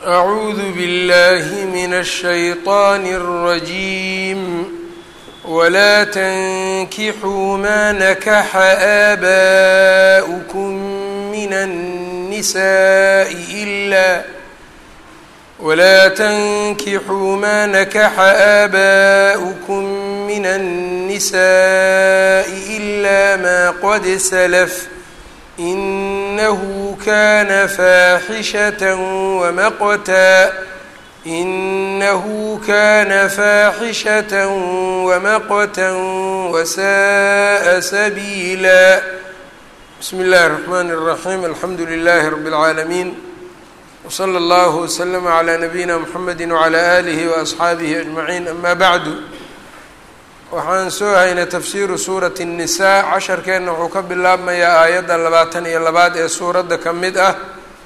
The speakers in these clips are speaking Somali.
أعوذ بالله من الشيطان الرجيم ولا تنكحوا ما نكح آباؤكم من النساء إلا ولا تنكحوا ما نكح آباؤكم من النساء إلا ما قد سلف إنه كان فاحشة ومقتا إنه كان فاحشة ومقتا وساء سبيلا بسم الله الرحمن الرحيم الحمد لله رب العالمين وصلى الله وسلم على نبيina mحamedi وعlى آlihi وأصxaabihi أجمaعين أma bعdu waxaan soo haynay tafsiru suuraة النisaa casharkeenna wuxuu ka bilaabmayaa aayadda labaatan iyo labaad ee suuradda ka mid ah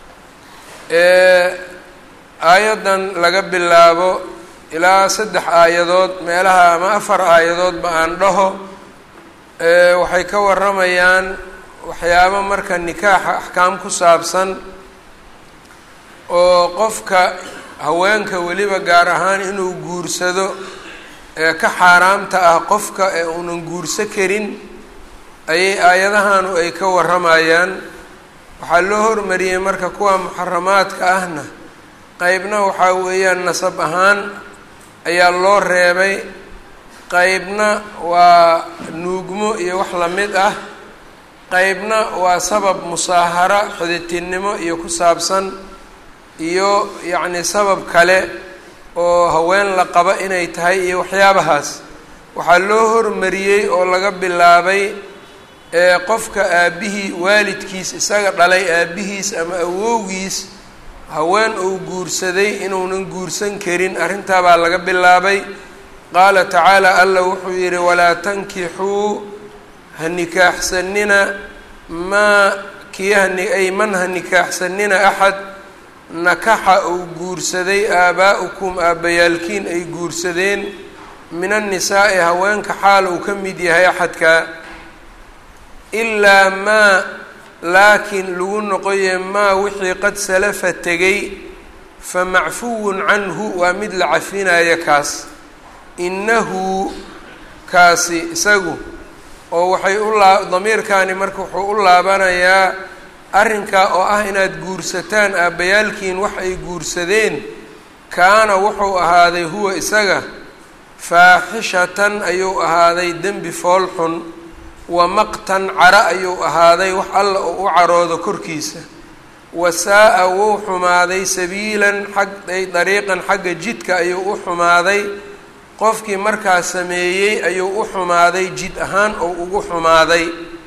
ee aayaddan laga bilaabo ilaa saddex aayadood meelaha ama afar aayadoodba aan dhaho waxay ka waramayaan waxyaabo marka nikaaxa axkaam ku saabsan oo qofka haweenka weliba gaar ahaan inuu guursado ee ka xaaraamta ah qofka ee uunan guurso karin ayay aayadahanu ay ka waramayaan waxaa loo hormariyey marka kuwa muxaramaadka ahna qeybna waxaa weeyaan nasab ahaan ayaa loo reebay qeybna waa nuugmo iyo wax lamid ah qeybna waa sabab musaahara xiditinnimo iyo ku saabsan iyo yacni sabab kale oo haween la qabo inay tahay iyo waxyaabahaas waxaa loo hormariyey oo laga bilaabay ee qofka aabbihii waalidkiis isaga dhalay aabbihiis ama awowgiis haween uu guursaday inuunan guursan karin arrintaabaa laga bilaabay qaala tacaala alla wuxuu yidhi walaa tankixuu ha nikaaxsanina maa kii hani ay man ha nikaaxsanina axad nakaxa uu guursaday aabaa'ukum aabbayaalkiin ay guursadeen min annisaa'i haweenka xaal uu ka mid yahay axadkaa ilaa maa laakiin lagu noqoye maa wixii qad salafa tegay fa macfuwun canhu waa mid la cafinaya kaas innahu kaasi isagu oo waxay u laa damiirkaani marka wuxuu u laabanayaa arrinkaa oo ah inaad guursataan aabbayaalkiin wax ay guursadeen kaana wuxuu ahaaday huwa isaga faaxishatan ayuu ahaaday dembi fool xun wa maqtan cara ayuu ahaaday wax alla oo u caroodo korkiisa wa saa-a wuu xumaaday sabiilan xag ay dariiqan xagga jidka ayuu u xumaaday qofkii markaa sameeyey ayuu u xumaaday jid ahaan oo ugu xumaaday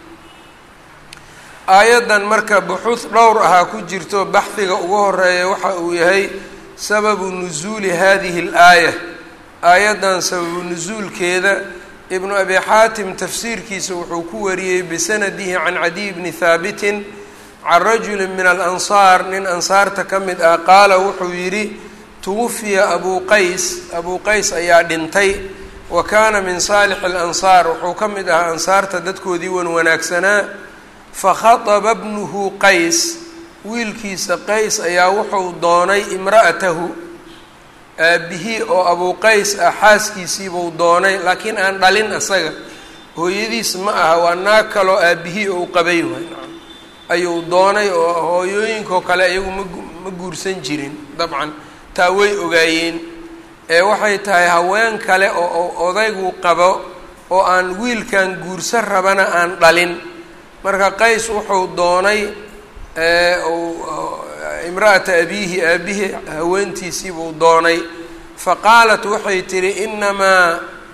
aayaddan marka buxuud dhowr ahaa ku jirto baxdiga ugu horeeya waxa uu yahay sababu nusuuli hadihi alaaya aayaddan sababu nusuulkeeda ibnu abi xaatim tafsiirkiisa wuxuu ku wariyey bisanadihi can cadiy bni haabitin can rajuli min alansaar nin ansaarta ka mid ah qaala wuxuu yidhi tuwafiya abuu qays abuu qays ayaa dhintay wa kaana min saalixi alansaar wuxuu ka mid ahaa ansaarta dadkoodii wan wanaagsanaa fakhaطba bnuhu qays wiilkiisa qays ayaa wuxuu doonay imra'atahu aabbihii oo abuu qays ah xaaskiisiibuu doonay laakiin aan dhalin asaga hooyadiis ma aha waa naag kaloo aabbihii ou qabay waay ayuu doonay oo hooyooyinkoo kale iyagu ma ma guursan jirin dabcan taa way ogaayeen ee waxay tahay haween kale oo odaygu qabo oo aan wiilkan guursan rabana aan dhalin marka qays wuxuu doonay imra'ata abiihi aabbihi haweentiisiibuu doonay fa qaalat waxay tidhi inamaa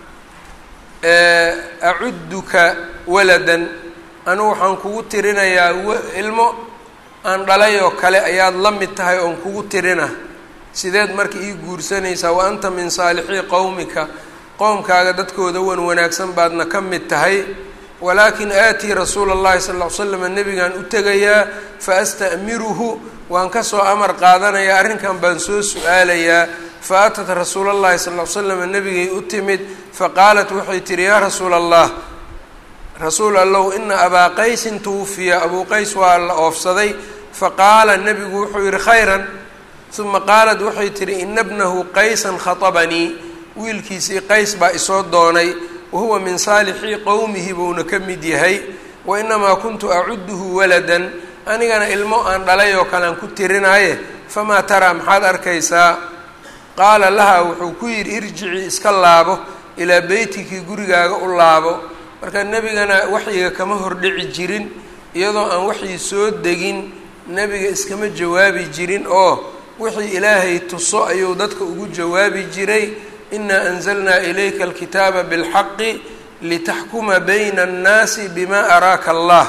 acudduka waladan anigu waxaan kugu tirinayaa ilmo aan dhalay oo kale ayaad la mid tahay oon kugu tirina sideed marka ii guursanaysaa wa anta min saalixii qowmika qowmkaaga dadkooda wan wanaagsan baadna ka mid tahay walaakin aatii rasuula اllahi sal ll ly slam nebigaan u tegayaa faasta'miruhu waan kasoo amar qaadanayaa arrinkan baan soo su-aalayaa faatat rasuula اllahi sal ly slam nebigay u timid faqaalat waxay tihi yaa rasuula allah rasuul allow ina abaa qaysin tuwufiya abuu qays waa la oofsaday faqaala nebigu wuxuu yihi khayran uma qaalat waxay tihi ina bnahu qaysan khatabanii wiilkiisii qays baa isoo doonay wahuwa min saalixii qowmihi buuna ka mid yahay wa inamaa kuntu acuduhu waladan anigana ilmo aan dhalay oo kalean ku tirinaaye famaa taraa maxaad arkaysaa qaala laha wuxuu ku yidhi irjicii iska laabo ilaa beytikii gurigaaga u laabo marka nebigana waxyiga kama hordhici jirin iyadoo aan waxyi soo degin nebiga iskama jawaabi jirin oo wixii ilaahay tuso ayuu dadka ugu jawaabi jiray inaa anzalnaa ilayka alkitaaba bilxaqi litaxkuma bayna annaasi bima araaka allah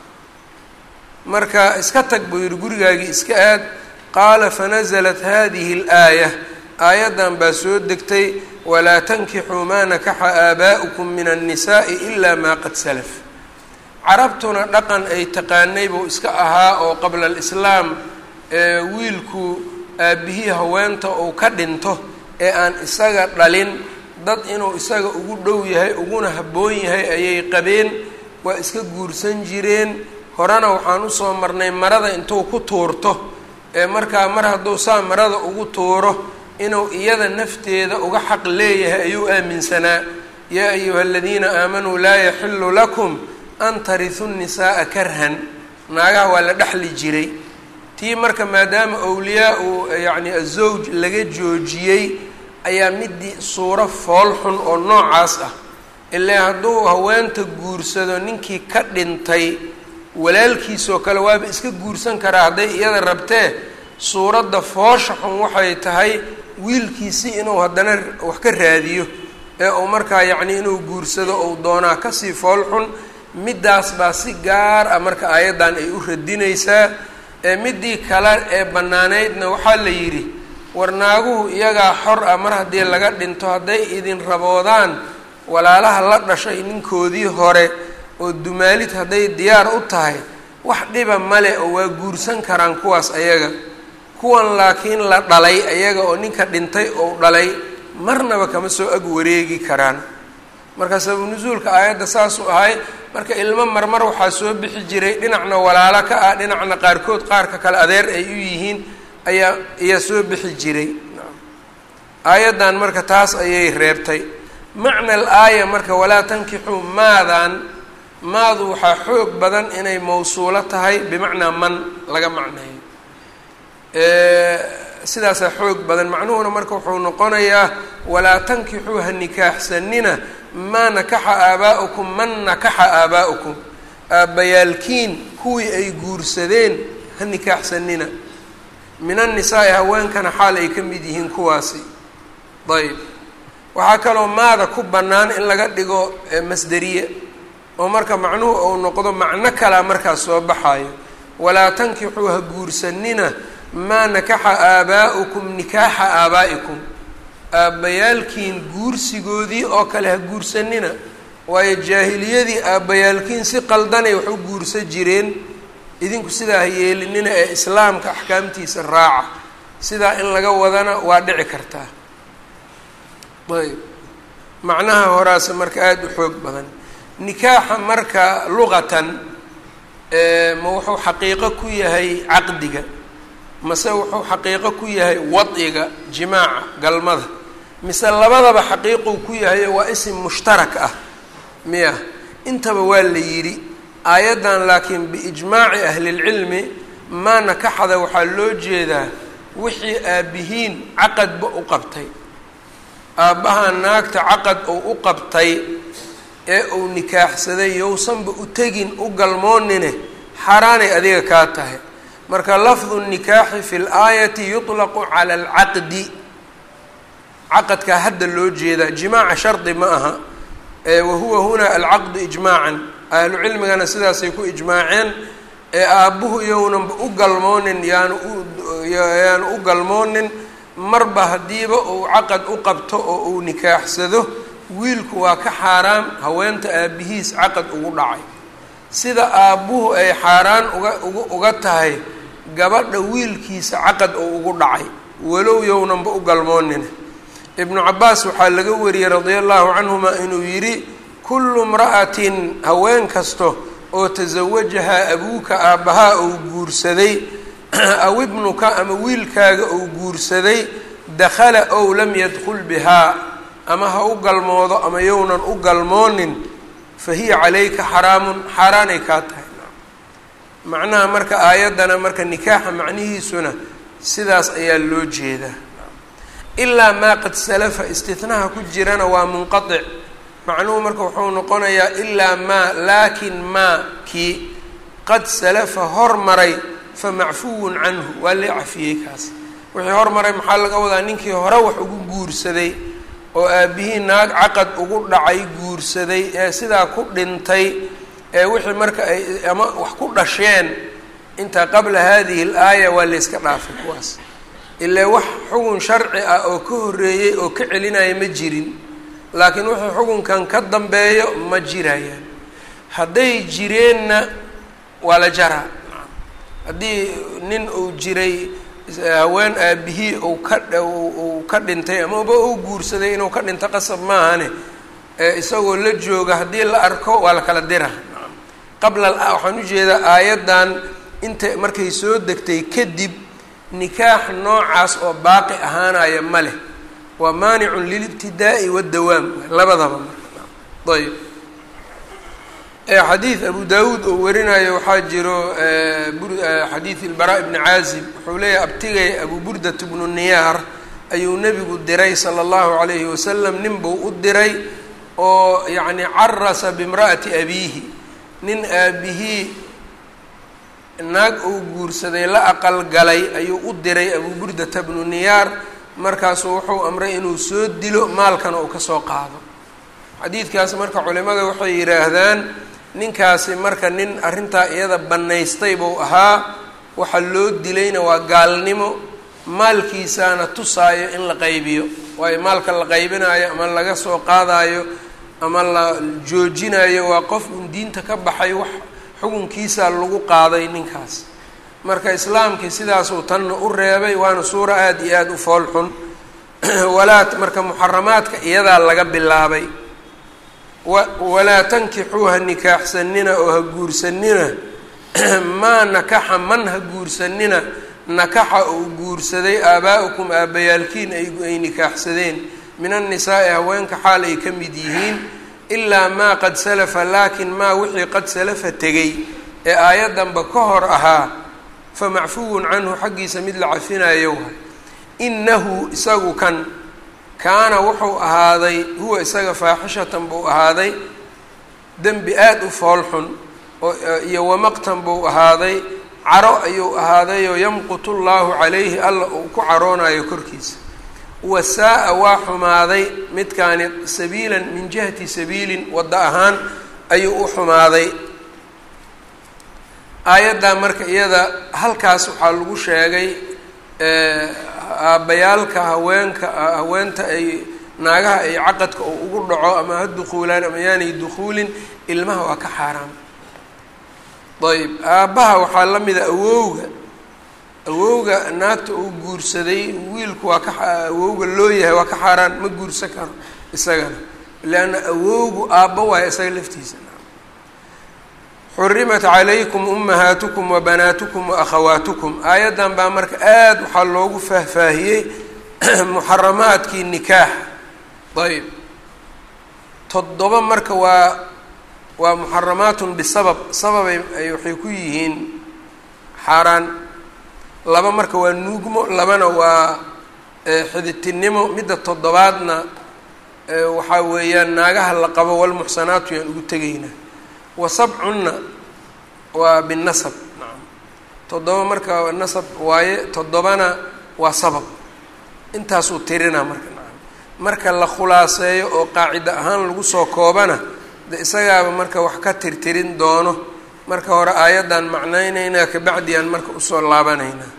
marka iska tag buu yidhi gurigaagii iska aad qaala fanaزlat hadihi اlaaya aayaddan baa soo degtay walaa tankixuu maa nakaxa aabaa'ukum min annisaءi ila ma qad salaf carabtuna dhaqan ay taqaanay buu iska ahaa oo qabla alislaam wiilku aabbihii haweenta uu ka dhinto ee aan isaga dhalin dad inuu isaga ugu dhow yahay uguna habboon yahay ayay qabeen waa iska guursan jireen horena waxaan usoo marnay marada intuu ku tuurto ee markaa mar hadduu saa marada ugu tuuro inuu iyada nafteeda uga xaq leeyahay ayuu aaminsanaa yaa ayuha aladiina aamanuu laa yaxilu lakum an tarisu nisaaa karhan naagaha waa la dhexli jiray tii marka maadaama awliyaa uu yacni azowj laga joojiyey ayaa midii suuro fool xun oo noocaas ah ilaa hadduu haweenta guursado ninkii ka dhintay walaalkiisoo kale waaba iska guursan karaa hadday iyada rabtee suuradda foosha xun waxay tahay wiilkiisi inuu haddana wax ka raadiyo ee uu markaa yacni inuu guursado ou doonaa kasii fool xun middaas baa si gaar ah marka aayaddan ay u radinaysaa ee middii kale ee bannaaneydna waxaa la yidhi war naaguhu iyagaa xor ah mar haddii laga dhinto hadday idin raboodaan walaalaha la dhashay ninkoodii hore oo dumaalid hadday diyaar u tahay wax dhiba male oo waa guursan karaan kuwaas ayaga kuwan laakiin la dhalay ayaga oo ninka dhintay ou dhalay marnaba kama soo ag wareegi karaan marka sababu nusuulka aayadda saasuu ahay marka ilmo marmar waxaa soo bixi jiray dhinacna walaalo ka ah dhinacna qaarkood qaarka kale adeer ay u yihiin ayaa ayaa soo bixi jiray aayaddan marka taas ayay reebtay macna al aaya marka walaa tankixuu maadan maadu waxaa xoog badan inay mawsuulo tahay bimacnaa man laga macneeyo sidaasaa xoog badan macnuhuna marka wuxuu noqonayaa walaa tankixuu ha nikaaxsanina maa nakaxa aabaa'ukum man nakaxa aabaa'ukum aabbayaalkiin kuwii ay guursadeen ha nikaaxsanina min annisaai haweenkana xaal ay ka mid yihiin kuwaasi ayb waxaa kaloo maada ku bannaan in laga dhigo masderiye oo marka macnuhu uu noqdo macno kalaa markaas soo baxaayo walaa tankixuu ha guursanina maa nakaxa aabaa'ukum nikaaxa aabaa'ikum aabbayaalkiin guursigoodii oo kale ha guursanina waayo jaahiliyadii aabbayaalkiin si qaldanay wax u guursan jireen idinku sidaa ha yeelinina ee islaamka axkaamtiisa raaca sidaa in laga wadana waa dhici kartaa ayb macnaha horaase marka aada u xoog badan nikaaxa marka luqatan ma wuxuu xaqiiqo ku yahay caqdiga mase wuxuu xaqiiqo ku yahay wadciga jimaaca galmada mise labadaba xaqiiquu ku yahay waa isim mushtarak ah miya intaba waa la yidhi aayaddan laakiin biijmaaci ahlilcilmi maa nakaxada waxaa loo jeedaa wixii aabbihiin caqadba u qabtay aabbaha naagta caqad uu u qabtay ee uu nikaaxsaday yowsanba u tegin u galmoonine xaaraanay adiga kaa tahay marka lafdu nikaaxi fi laayati yuطlaqu cala alcaqdi caqadkaa hadda loo jeedaa jimaaca shardi ma aha wahuwa huna alcaqdu ijmaacan ahlu cilmigana sidaasay ku ijmaaceen ee aabbuhu iyownanba u galmoonin yaanu yaanu u galmoonin marba haddiiba uu caqad u qabto oo uu nikaaxsado wiilku waa ka xaaraam haweenta aabbihiis caqad ugu dhacay sida aabbuhu ay xaaraan uga uga uga tahay gabadha wiilkiisa caqad oo ugu dhacay walow yownanba u galmoonina ibnu cabaas waxaa laga wariyey radia allahu canhuma inuu yidhi kullu imra'atin haween kasto oo tasawajahaa abuuka aabbahaa uu guursaday aw ibnuka ama wiilkaaga uu guursaday dakhala ow lam yadkul bihaa ama ha u galmoodo ama yownan u galmoonin fa hiya calayka xaraamun xaaraanay kaa tahay macnaha marka aayaddana marka nikaaxa macnihiisuna sidaas ayaa loo jeedaa ilaa maa qad salafa istinaha ku jirana waa munqatic macnuhu marka wuxuu noqonayaa ilaa maa laakin maa kii qad salafa hormaray fa macfuwun canhu waa lee cafiyey kaas wixii hormaray maxaa laga wadaa ninkii hore wax ugu guursaday oo aabihii naag caqad ugu dhacay guursaday ee sidaa ku dhintay ee wixii marka ay ama wax ku dhasheen intaa qabla hadihi alaaya waa layska dhaafay kuwaas ilaa wax xugun sharci ah oo ka horreeyey oo ka celinaya ma jirin laakiin wixii xukunkan ka dambeeyo ma jirayaan hadday jireenna waa la jaraa haddii nin uu jiray haween aabihii uu ka uu ka dhintay amaba uu guursaday inuu ka dhinto qasab maahane isagoo la jooga haddii la arko waa la kala dira qabla waxaan ujeedaa aayaddan inta markay soo degtay kadib nikaax noocaas oo baaqi ahaanaya ma leh waa maanicun lilibtidaa'i waddawaam labadaba marka ayb xadiid abu daawuud oo warinayo waxaa jiro xadiid ilbaraa ibni caazib wuxuu leeyahay abtigay abu burdat bnu niyaar ayuu nebigu diray sala allahu calayhi wasalam nin buu u diray oo yacni carasa bimra'ati abiihi nin aabihii naag uu guursaday la aqal galay ayuu u diray abu burdata bnu niyaar markaasuu wuxuu amray inuu soo dilo maalkana uu kasoo qaado xadiidkaas marka culimada waxay yidhaahdaan ninkaasi marka nin arrintaa iyada bannaystay buu ahaa waxa loo dilayna waa gaalnimo maalkiisaana tusaayo in la qaybiyo waayo maalka la qaybinayo ama laga soo qaadayo ama la joojinayo waa qof un diinta ka baxay wax xukunkiisaa lagu qaaday ninkaas marka islaamkii sidaasuu tanna u reebay waana suura aada iyo aada u fool xun walaa marka muxaramaadka iyadaa laga bilaabay wa walaa tankixuu ha nikaaxsanina oo ha guursanina maa nakaxa man ha guursanina nakaxa uu guursaday aabaa'ukum aabbayaalkiin ay nikaaxsadeen min annisaa'i haweenka xaal ay ka mid yihiin ilaa maa qad salafa laakin maa wixii qad salafa tegay ee aayaddanba ka hor ahaa fa macfuwun canhu xaggiisa mid la cafinayo waay innahu isagu kan kaana wuxuu ahaaday huwa isaga faaxishatan buu ahaaday dembi aada u foolxun oo iyo wamaqtan buu ahaaday caro ayuu ahaadayoo yamqutu llaahu calayhi alla uu ku caroonayo korkiisa wasaa-a waa xumaaday midkaani sabiilan min jihati sabiilin waddo ahaan ayuu u xumaaday aayaddaa marka iyada halkaas waxaa lagu sheegay aabbayaalka haweenka haweenta ay naagaha ay caqadka uu ugu dhaco ama ha dukuulaan ama yaanay dukuulin ilmaha waa ka xaaraam ayb aabbaha waxaa la mida awowga awowga naagta uu guursaday wiilku waa ka awowga loo yahay waa ka xaaraan ma guursan karo isagana leanna awowgu aabbo waayo isaga laftiisa xurimat calaykum umahaatukum wa banaatukum wa akhawaatukum aayaddan baa marka aada waxaa loogu faahfaahiyey muxaramaadkii nikaaxa ayb toddoba marka waa waa muxaramaatun bisabab sababay ay waxay ku yihiin xaaraan laba marka waa nuugmo labana waa xiditinimo midda toddobaadna waxaa weeyaan naagaha la qabo walmuxsanaatu yaan ugu tegaynaa wa sabcunna waa binasab nacam toddoba marka nasab waaye toddobana waa sabab intaasuu tirinaa marka nacam marka la khulaaseeyo oo qaacida ahaan lagu soo koobana de isagaaba marka wax ka tirtirin doono marka hore aayaddan macnaynaynaa kabacdi aan marka usoo laabanaynaa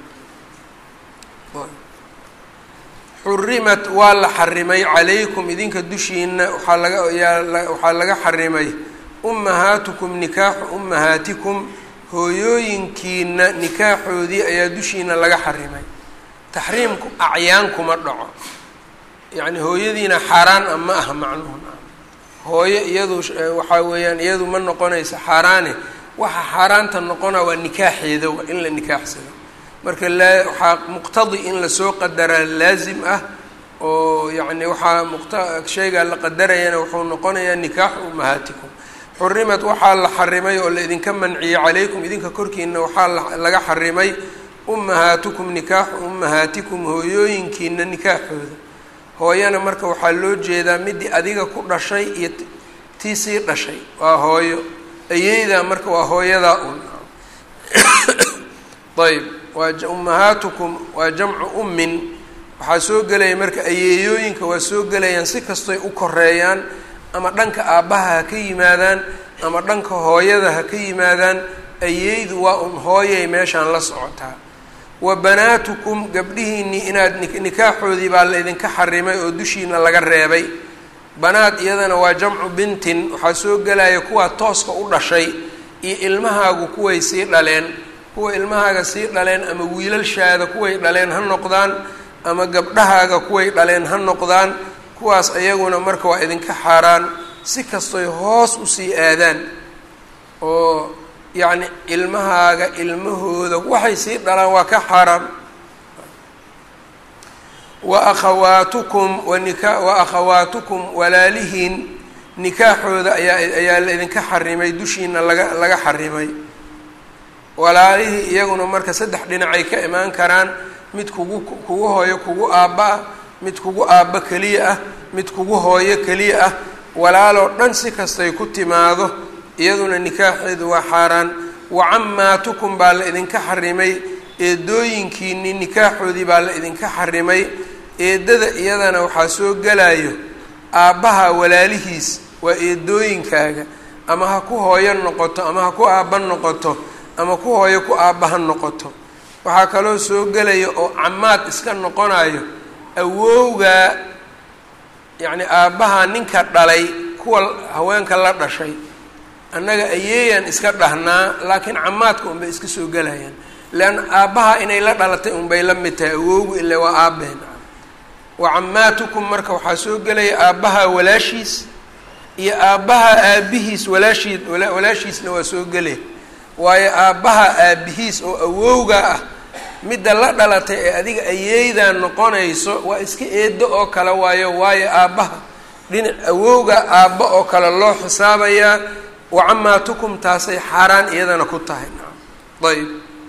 xurimat waa la xarimay calaykum idinka dushiina waxaa laga yaa waxaa laga xarimay ummahaatukum nikaaxu ummahaatikum hooyooyinkiina nikaaxoodii ayaa dushiina laga xarimay taxriimku acyaan kuma dhaco yacni hooyadiina xaaraan a ma aha macnuhu hooyo iyadu waxaa weeyaan iyadu ma noqonaysa xaaraane waxa xaaraanta noqona waa nikaaxeeda waa in la nikaaxsado marka laa waxaa muqtadi in lasoo qadaraa laasim ah oo yacni waxaa muqta shaygaa la qadarayana wuxuu noqonayaa nikaaxu ummahaatikum xurimad waxaa la xarimay oo la idinka manciyey calaykum idinka korkiina waxaa laga xarimay ummahaatukum nikaaxu ummahaatikum hooyooyinkiina nikaaxooda hooyana marka waxaa loo jeedaa midii adiga ku dhashay iyo tii sii dhashay waa hooyo ayeydaa marka waa hooyadaa un ayb waa ummahaatukum waa jamcu ummin waxaa soo gelaya marka ayeeyooyinka waa soo gelayaan si kastoy u koreeyaan ama dhanka aabbaha ha ka yimaadaan ama dhanka hooyada ha ka yimaadaan ayeydu waa un hooyay meeshaan la socotaa wa banaatukum gabdhihiinnii inaad nikaaxoodii baa la idinka xarimay oo dushiina laga reebay banaad iyadana waa jamcu bintin waxaa soo gelaya kuwaa tooska u dhashay iyo ilmahaagu kuway sii dhaleen kuwa ilmahaaga sii dhaleen ama wiilalshaada kuway dhaleen ha noqdaan ama gabdhahaaga kuway dhaleen ha noqdaan kuwaas iyaguna marka waa idinka xaaraan si kastoy hoos usii aadaan oo yacni ilmahaaga ilmahooda waxay sii dhalaan waa ka xaaraan wa akhawaatukum wanika wa akhawaatukum walaalihiin nikaaxooda ayaa ayaa la idinka xarimay dushiina laga laga xarimay walaalihii iyaguna marka saddex dhinacay ka imaan karaan mid kugu kugu hooyo kugu aabba ah mid kugu aabba keliya ah mid kugu hooyo keliya ah walaaloo dhan si kastay ku timaado iyaduna nikaaxeedu waa xaaraan wa cammaatukum baa la idinka xarimay eedooyinkiinii nikaaxoodii baa la idinka xarimay eedada iyadana waxaa soo gelayo aabbaha walaalihiis waa eedooyinkaaga ama ha ku hooyo noqoto ama ha ku aabba noqoto ama ku hooyo ku aabba ha noqoto waxaa kaloo soo gelaya oo camaad iska noqonayo awowgaa yacni aabbaha ninka dhalay kuwa haweenka la dhashay annaga ayeeyaan iska dhahnaa laakiin camaadka unbay iska soo gelayaan leanna aabbaha inay la dhalatay unbay la mid tahay awowgu ile waa aabbeen wa camaatukum marka waxaa soo gelaya aabbaha walaashiis iyo aabbaha aabihiis walaashii walaashiisna waa soo gelaya waayo aabbaha aabihiis oo awowga ah midda la dhalatay ee adiga ayeeydaa noqonayso waa iska eedo oo kale waayo waayo aabbaha dhinac awowga aabba oo kale loo xisaabayaa wa camaatukum taasay xaaraan iyadana ku tahay ayb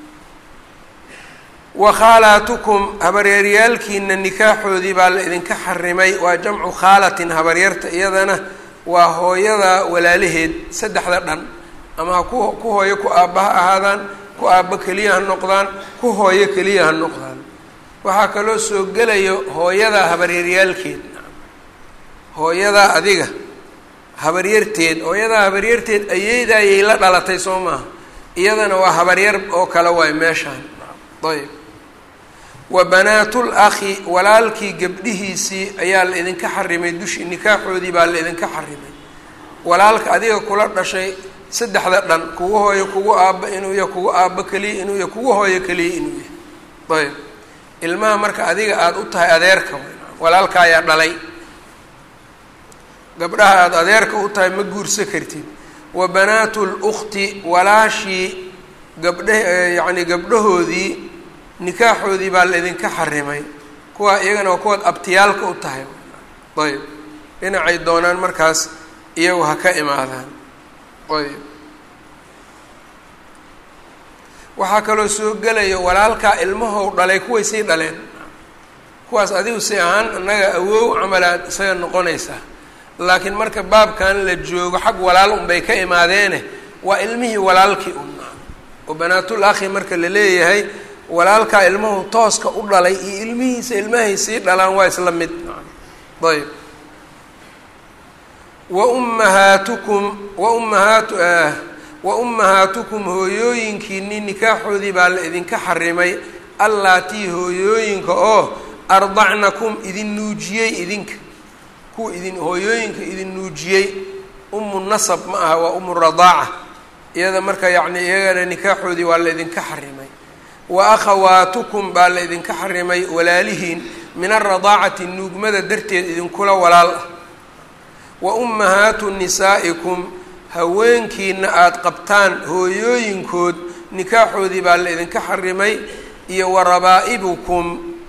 wa khaalaatukum habaryaaryaalkiina nikaaxoodii baa la idinka xarimay waa jamcu khaalatin habaryarta iyadana waa hooyada walaalaheed saddexda dhan ama ha ku ku hooyo ku aabba ha ahaadaan ku aabbo keliya ha noqdaan ku hooyo keliya ha noqdaan waxaa kaloo soo gelayo hooyadaa habaryaryaalkeed hooyadaa adiga habaryarteed hooyadaa habaryarteed ayeedaayay la dhalatay soo maaha iyadana waa habaryar oo kale waay meeshaan ayb wa banaatul akhi walaalkii gabdhihiisii ayaa la idinka xarimay dushii nikaaxoodii baa la idinka xarimay walaalka adiga kula dhashay saddexda dhan kugu hooyo kugu aabba inuu yahay kugu aabbo keliya inuu yahay kugu hooyo keliya inuu yahay ayb ilmaha marka adiga aada u tahay adeerka walaalka ayaa dhalay gabdhaha aada adeerka u tahay ma guursa kartid wa banaatu lukhti walaashii gabdha yacni gabdhahoodii nikaaxoodii baa la idinka xarimay kuwa iyagana waa kuwaad abtiyaalka u tahay ayb dhinacay doonaan markaas iyagu ha ka imaadaan ayb waxaa kaloo soo gelaya walaalkaa ilmahow dhalay kuway sii dhaleen kuwaas adigu si ahaan annaga awow camalaad isaga noqonaysaa laakiin marka baabkan la joogo xag walaal unbay ka imaadeene waa ilmihii walaalkii un oo banaatul akhi marka la leeyahay walaalkaa ilmuhu tooska u dhalay iyo ilmihiisa ilmahay sii dhalaan waa isla mid ayb wa ummahaatukum wa ummahaatu wa ummahaatukum hooyooyinkiinii nikaaxoodii baa la idinka xarimay allaatii hooyooyinka oo ardacnakum idin nuujiyey idinka kuwa idin hooyooyinka idin nuujiyey umu nasab ma aha waa umu radaaca iyada marka yacni iyagana nikaaxoodii waa la idinka xarimay wa akhawaatukum baa la idinka xarimay walaalihiin min alradaacati nuugmada darteed idinkula walaal ah wa ummahaatu nisaa'ikum haweenkiina aada qabtaan hooyooyinkood nikaaxoodii baa la idinka xarimay iyo wa rabaa'ibukum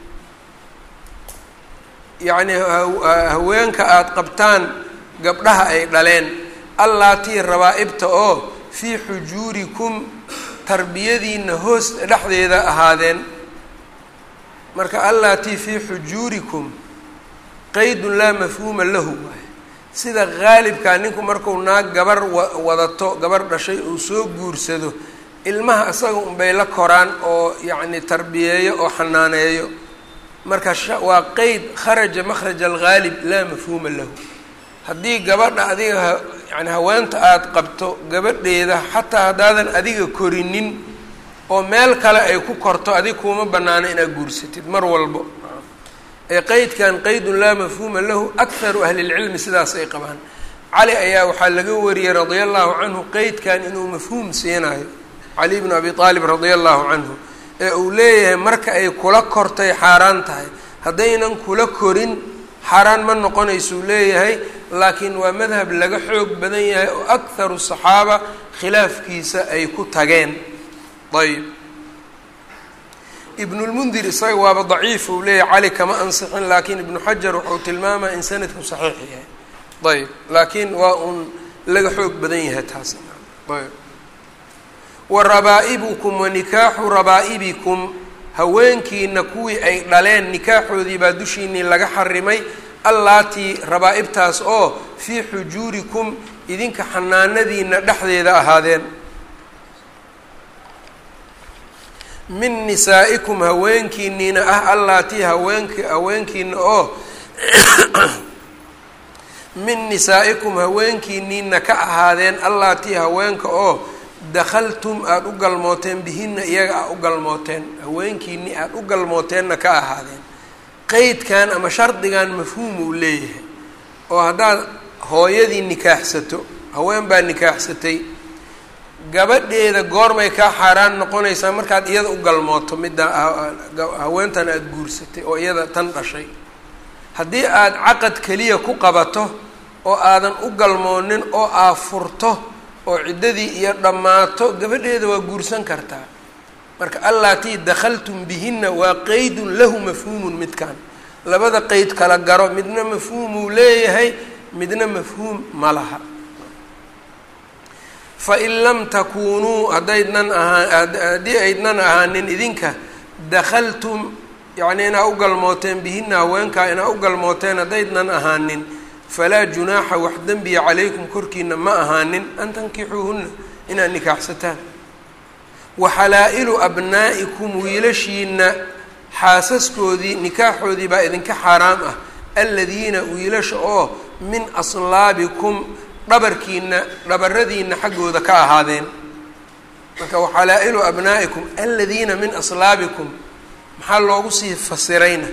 yacni haweenka aada qabtaan gabdhaha ay dhaleen allaatii rabaa-ibta oo fii xujuurikum tarbiyadiina hoos dhexdeeda ahaadeen marka allaatii fii xujuurikum qaydun laa mafhuuma lahu waay sida qaalibkaa ninku marku naag gabar wadato gabar dhashay uu soo guursado ilmaha isaga unbay la koraan oo yacni tarbiyeeyo oo xanaaneeyo marka waa qeyd kharaja makhraja alghaalib laa mafhuuma lahu haddii gabadha adiga yani haweenta aada qabto gabadheeda xataa haddaadan adiga korinin oo meel kale ay ku korto adig kuuma banaano inaad guursatid mar walbo ee qeydkan qeydun laa mafhuuma lahu akharu ahlilcilmi sidaas ay qabaan cali ayaa waxaa laga wariyey radia allahu canhu qeydkan inuu mafhuum siinayo cali bnu abi aalib radia allahu canhu ee uu leeyahay marka ay kula kortay xaaraan tahay haddaynan kula korin xaaraan ma noqonaysuu leeyahay laakiin waa madhab laga xoog badan yahay oo akharu saxaaba khilaafkiisa ay ku tageen ayb ibnulmundir isaga waaba daciif uu leeyahay cali kama ansixin laakiin ibnu xajar wuxuu tilmaamaya in sanadku saxiix yahay ayb laakiin waa un laga xoog badan yahay taas ayb wa rabaa'ibukum wa nikaaxu rabaa'ibikum haweenkiina kuwii ay dhaleen nikaaxoodii baa dushiinii laga xarimay allaatii rabaa-ibtaas oo fii xujuurikum idinka xanaanadiina dhexdeeda ahaadeen min nisaa'ikum haweenkiiniina ah allaatii haweenki haweenkiina oo min nisaa'ikum haweenkiiniina ka ahaadeen allaatii haweenka oo dakhaltum aada u galmooteen bihinna iyaga aa u galmooteen haweenkiinii aada u galmooteenna ka ahaadeen qeydkan ama shardigan mafhuum uu leeyahay oo haddaad hooyadii nikaaxsato haween baa nikaaxsatay gabadheeda goormay kaa xaaraan noqonaysaa markaad iyada u galmooto midda haweentan aada guursatay oo iyada tan dhashay haddii aada caqad keliya ku qabato oo aadan u galmoonin oo aa furto oo ciddadii iyo dhammaato gabadheeda waa guursan kartaa marka allaatii dakhaltum bihinna waa qeydun lahu mafhuumun midkan labada qeyd kala garo midna mafhuumuu leeyahay midna mafhuum ma laha fain lam takuunuu haddaydnan ahaa haddii aydnan ahaanin idinka dakhaltum yacnii inaa u galmooteen bihinna haweenkaa inaa u galmooteen haddaydnan ahaanin falaa junaaxa wax dembiya calaykum korkiina ma ahaanin an tankixuuhunna inaad nikaaxsataan wa xalaa-ilu abnaa'ikum wiilashiina xaasaskoodii nikaaxoodii baa idinka xaaraam ah aladiina wiilasha oo min aslaabikum dhabarkiina dhabaradiina xaggooda ka ahaadeen marka waxalaa-ilu abnaa'ikum aladiina min aslaabikum maxaa loogu sii fasirayna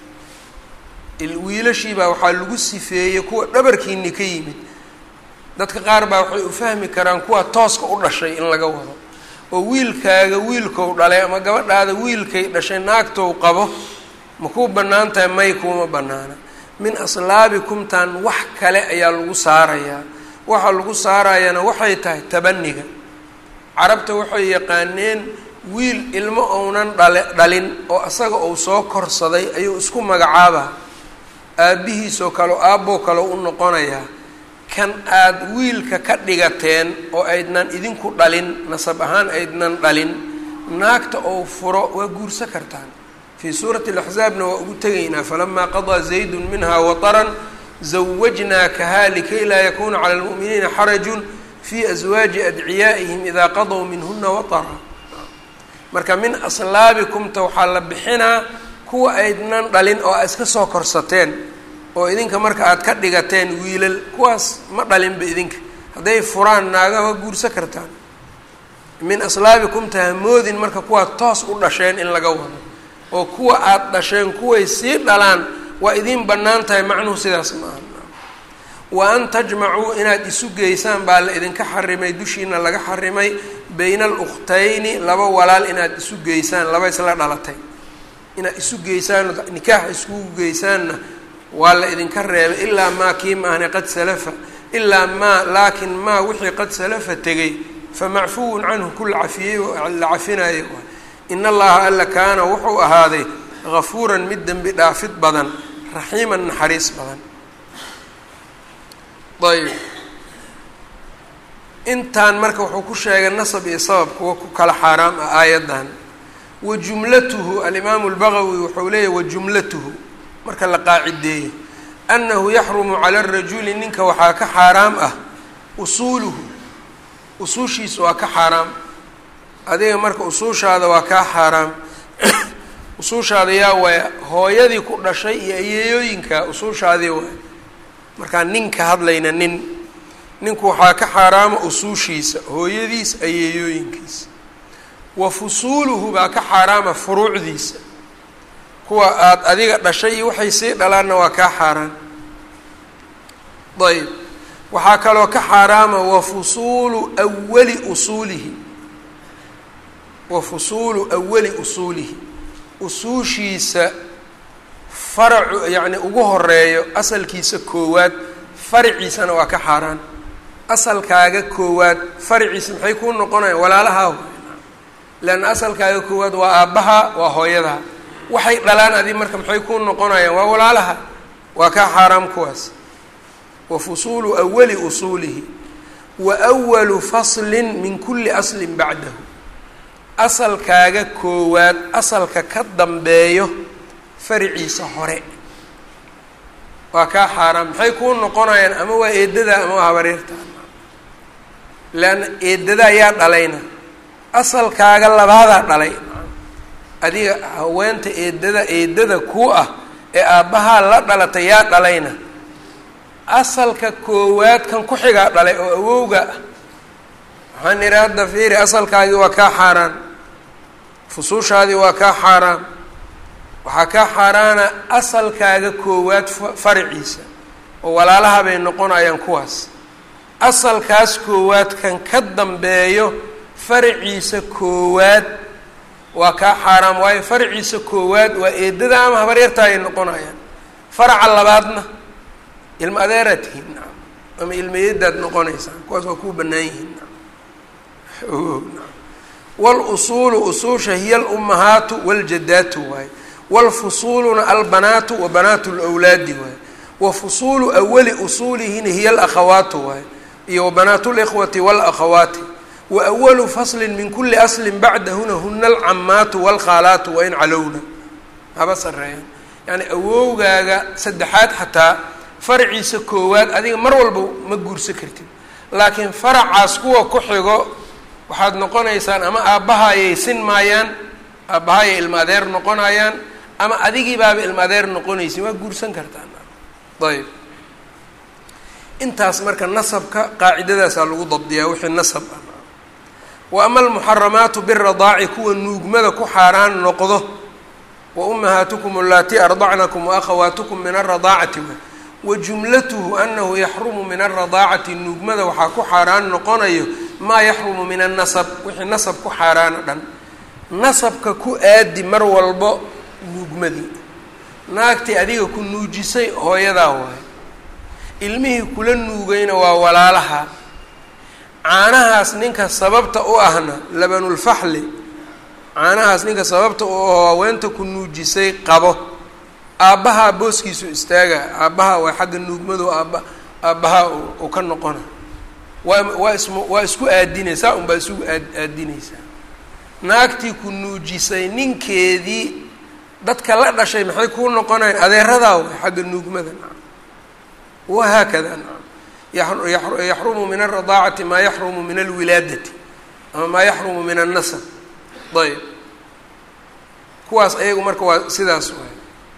wiilashiibaa waxaa lagu sifeeyey kuwa dhabarkiini ka yimid dadka qaar baa waxay u fahmi karaan kuwa tooska u dhashay in laga wado oo wiilkaaga wiilkou dhalay ama gabadhaada wiilkay dhashay naagtou qabo ma kuu bannaan tahay may kuuma bannaana min aslaabikumtan wax kale ayaa lagu saarayaa waxaa lagu saarayana waxay tahay tabaniga carabta waxay yaqaaneen wiil ilmo ounan dhale dhalin oo asaga uu soo korsaday ayuu isku magacaabaa aabbihiisoo kale o aabboo kale u noqonayaa kan aada wiilka ka dhigateen oo aydnan idinku dhalin nasab ahaan aydnan dhalin naagta ou furo waa guursa kartaan fii suurati alaxzaabna waa ugu tegaynaa falamaa qadaa zaydun minha wataran zawajnaakaha likay laa yakuuna cala lmu'miniina xarajun fii aswaaji adciyaa'ihim idaa qadow minhuna watara marka min aslaabikumta waxaa la bixinaa kuwa aydnan dhalin oo a iska soo korsateen oo idinka marka aada ka dhigateen wiilal kuwaas ma dhalinba idinka hadday furaan naaga waa guursa kartaan min aslaabikumta hamoodin marka kuwaa toos u dhasheen in laga wado oo kuwa aada dhasheen kuway sii dhalaan waa idiin bannaan tahay macnuhu sidaas maaha wa an tajmacuu inaad isu geysaan baa la idinka xarimay dushiina laga xarimay bayna alukhtayni laba walaal inaad isu geysaan laba isla dhalatay inaad isu geysaan nikaax iskugu geysaanna waa la idinka reebay ilaa maa kii maahne qad salafa ilaa maa laakin maa wixii qad salafa tegay fa macfuwun canhu ku la cafiyey la cafinayo in allaha alla kaana wuxuu ahaaday gafuuran mid dembi dhaafid badan raxiiman naxariis badan ayb intaan marka wuxuu ku sheegay nasab iyo sabab kuwa ku kala xaaraam ah aayaddan wa jumlatuhu alimaamu lbagawi wuxuu leeyahy wa jumlatuhu marka la qaacideeyo annahu yaxrumu cala arajuli ninka waxaa ka xaaraam ah usuuluhu usuushiisa waa ka xaaraam adiga marka usuushaada waa kaa xaaraam usuushaada yaa waaya hooyadii ku dhashay iyo ayeeyooyinka usuushaadii waay markaan nin ka hadlayna nin ninku waxaa ka xaaraama usuushiisa hooyadiis ayeeyooyinkiisa wa fusuuluhu baa ka xaaraama furuucdiisa kuwa aada adiga dhashay iyo waxay sii dhalaanna waa kaa xaaraan ayb waxaa kaloo ka xaaraama wa fusuulu awali usuulihi wa fusuulu awali usuulihi usuushiisa faracu yacni ugu horeeyo asalkiisa koowaad faraciisana waa ka xaaraan asalkaaga koowaad faraciisa maxay kuu noqonayaan walaalahaa leanna asalkaaga koowaad waa aabbaha waa hooyadaha waxay dhalaan adi marka maxay kuu noqonayaan waa walaalaha waa kaa xaaraam kuwaas wa fusuulu awali usuulihi wa awalu faslin min kulli aslin bacdahu asalkaaga koowaad asalka ka dambeeyo fariciisa hore waa kaa xaaraam maxay kuu noqonayaan ama waa eedadaa ama waa habareertaa leanna eedadaa yaa dhalayna asalkaaga labaadaa dhalay adiga haweenta eedada eedada kuu ah ee aabbahaa la dhalatay yaa dhalayna asalka koowaad kan ku xigaa dhalay oo awowga ah waxaan idhi hadda fiiri asalkaagii waa kaa xaaraan fusuushaadii waa kaa xaaraan waxaa kaa xaaraana asalkaaga koowaad faraciisa oo walaalaha bay noqonayaan kuwaas asalkaas koowaad kan ka dambeeyo faraciisa koowaad waa kaa xaaraam waayo faraciisa koowaad waa eedada ama habaryarta ay noqonayaan faraca labaadna ilma adeeraad tihiin nacam ama ilmayadaad noqonaysaan kuwaas waa kuu bannaan yihiin nacam walusuulu usuusha hiya alummahaatu waljadaatu waaye wlfusuuluna albanaatu wa banaatu lwlaadi waaye wa fusuulu awali usuulihina hiya alakhawaatu waaye iyo wabanaatu likhwati walakhawaati wa awalu faslin min kuli aslin bacdahuna huna alcamaatu walkhaalaatu wain calowna haba sareeyaan yani awowgaaga saddexaad xataa faraciisa koowaad adiga mar walba ma guursan kartid laakiin faracaas kuwa ku xigo waxaad noqonaysaan ama aabbahaayay sin maayaan aabbahaayay ilma adeer noqonayaan ama adigii baaba ilma adeer noqonaysin waa guursan kartaan ayb intaas marka nasabka qaacidadaasaa lagu dabdiyaa wixii nasab ah wa ama almuxaramaatu biradaaci kuwa nuugmada ku xaaraan noqdo wa ummahaatukum allatii ardacnakum wa akhawaatukum min alradaacati wa jumlatuhu anahu yaxrumu min alradaacati nuugmada waxaa ku xaaraan noqonayo maa yaxrumu min annasab wixii nasab ku xaaraana dhan nasabka ku aadi mar walbo nuugmadii naagtii adiga ku nuujisay hooyadaa waayo ilmihii kula nuugayna waa walaalaha caanahaas ninka sababta u ahna labanulfaxli caanahaas ninka sababta u aho haweenta ku nuujisay qabo aabbahaa booskiisu istaaga aabbaha waa xagga nuugmadu aabba aabbahaa uu ka noqona waa waa ism waa isku aadinay saa un baa isugu aad aadinaysaa naagtii ku nuujisay ninkeedii dadka la dhashay maxay kuu noqonayan adeeradaa way xagga nuugmada nacam wahaakada nacam yaxrumu min alradaacati maa yaxrumu min alwilaadati ama maa yaxrumu min annasab ayb kuwaas ayagu marka waa sidaas waay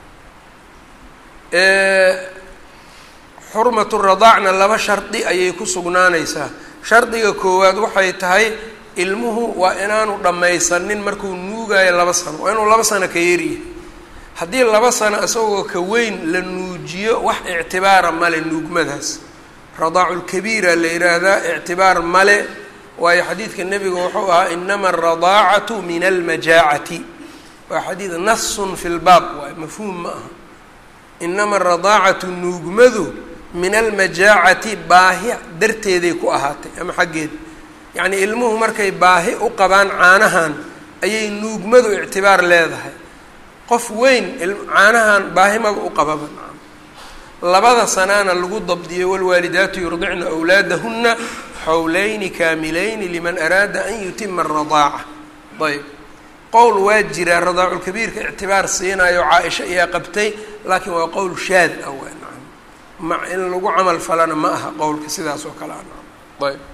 xurmatu radaacna laba shardi ayay ku sugnaanaysaa shardiga koowaad waxay tahay ilmuhu waa inaanu dhammaysanin markuu nuugayo laba sano waa inuu laba sano ka yaryahay haddii laba sano isagoo ka weyn la nuujiyo wax ictibaara male nuugmadaas radaaculkabiira la yidhaahdaa ictibaar male waayo xadiidka nebiga wuxuu ahaa inama alradaacatu min almajaacati waa xadiid nasun fi lbaab waay mafhuum ma aha inama alradaacatu nuugmadu min almajaacati baahi darteeday ku ahaatay ama xaggeed yacnii ilmuhu markay baahi u qabaan caanahan ayay nuugmadu ictibaar leedahay qof weyn caanahan baahimaba u qababa labada sanaana lagu dabdiyey walwaalidaatu yurdicna awlaadahuna xawlayni kaamilayni liman araada an yutima aradaaca ayb qowl waa jiraa radaaculkabiirka ictibaar siinayo caa-isha ayaa qabtay laakiin waa qowl shaad ah w naam ma in lagu camal falana ma aha qowlka sidaas oo kale a ayb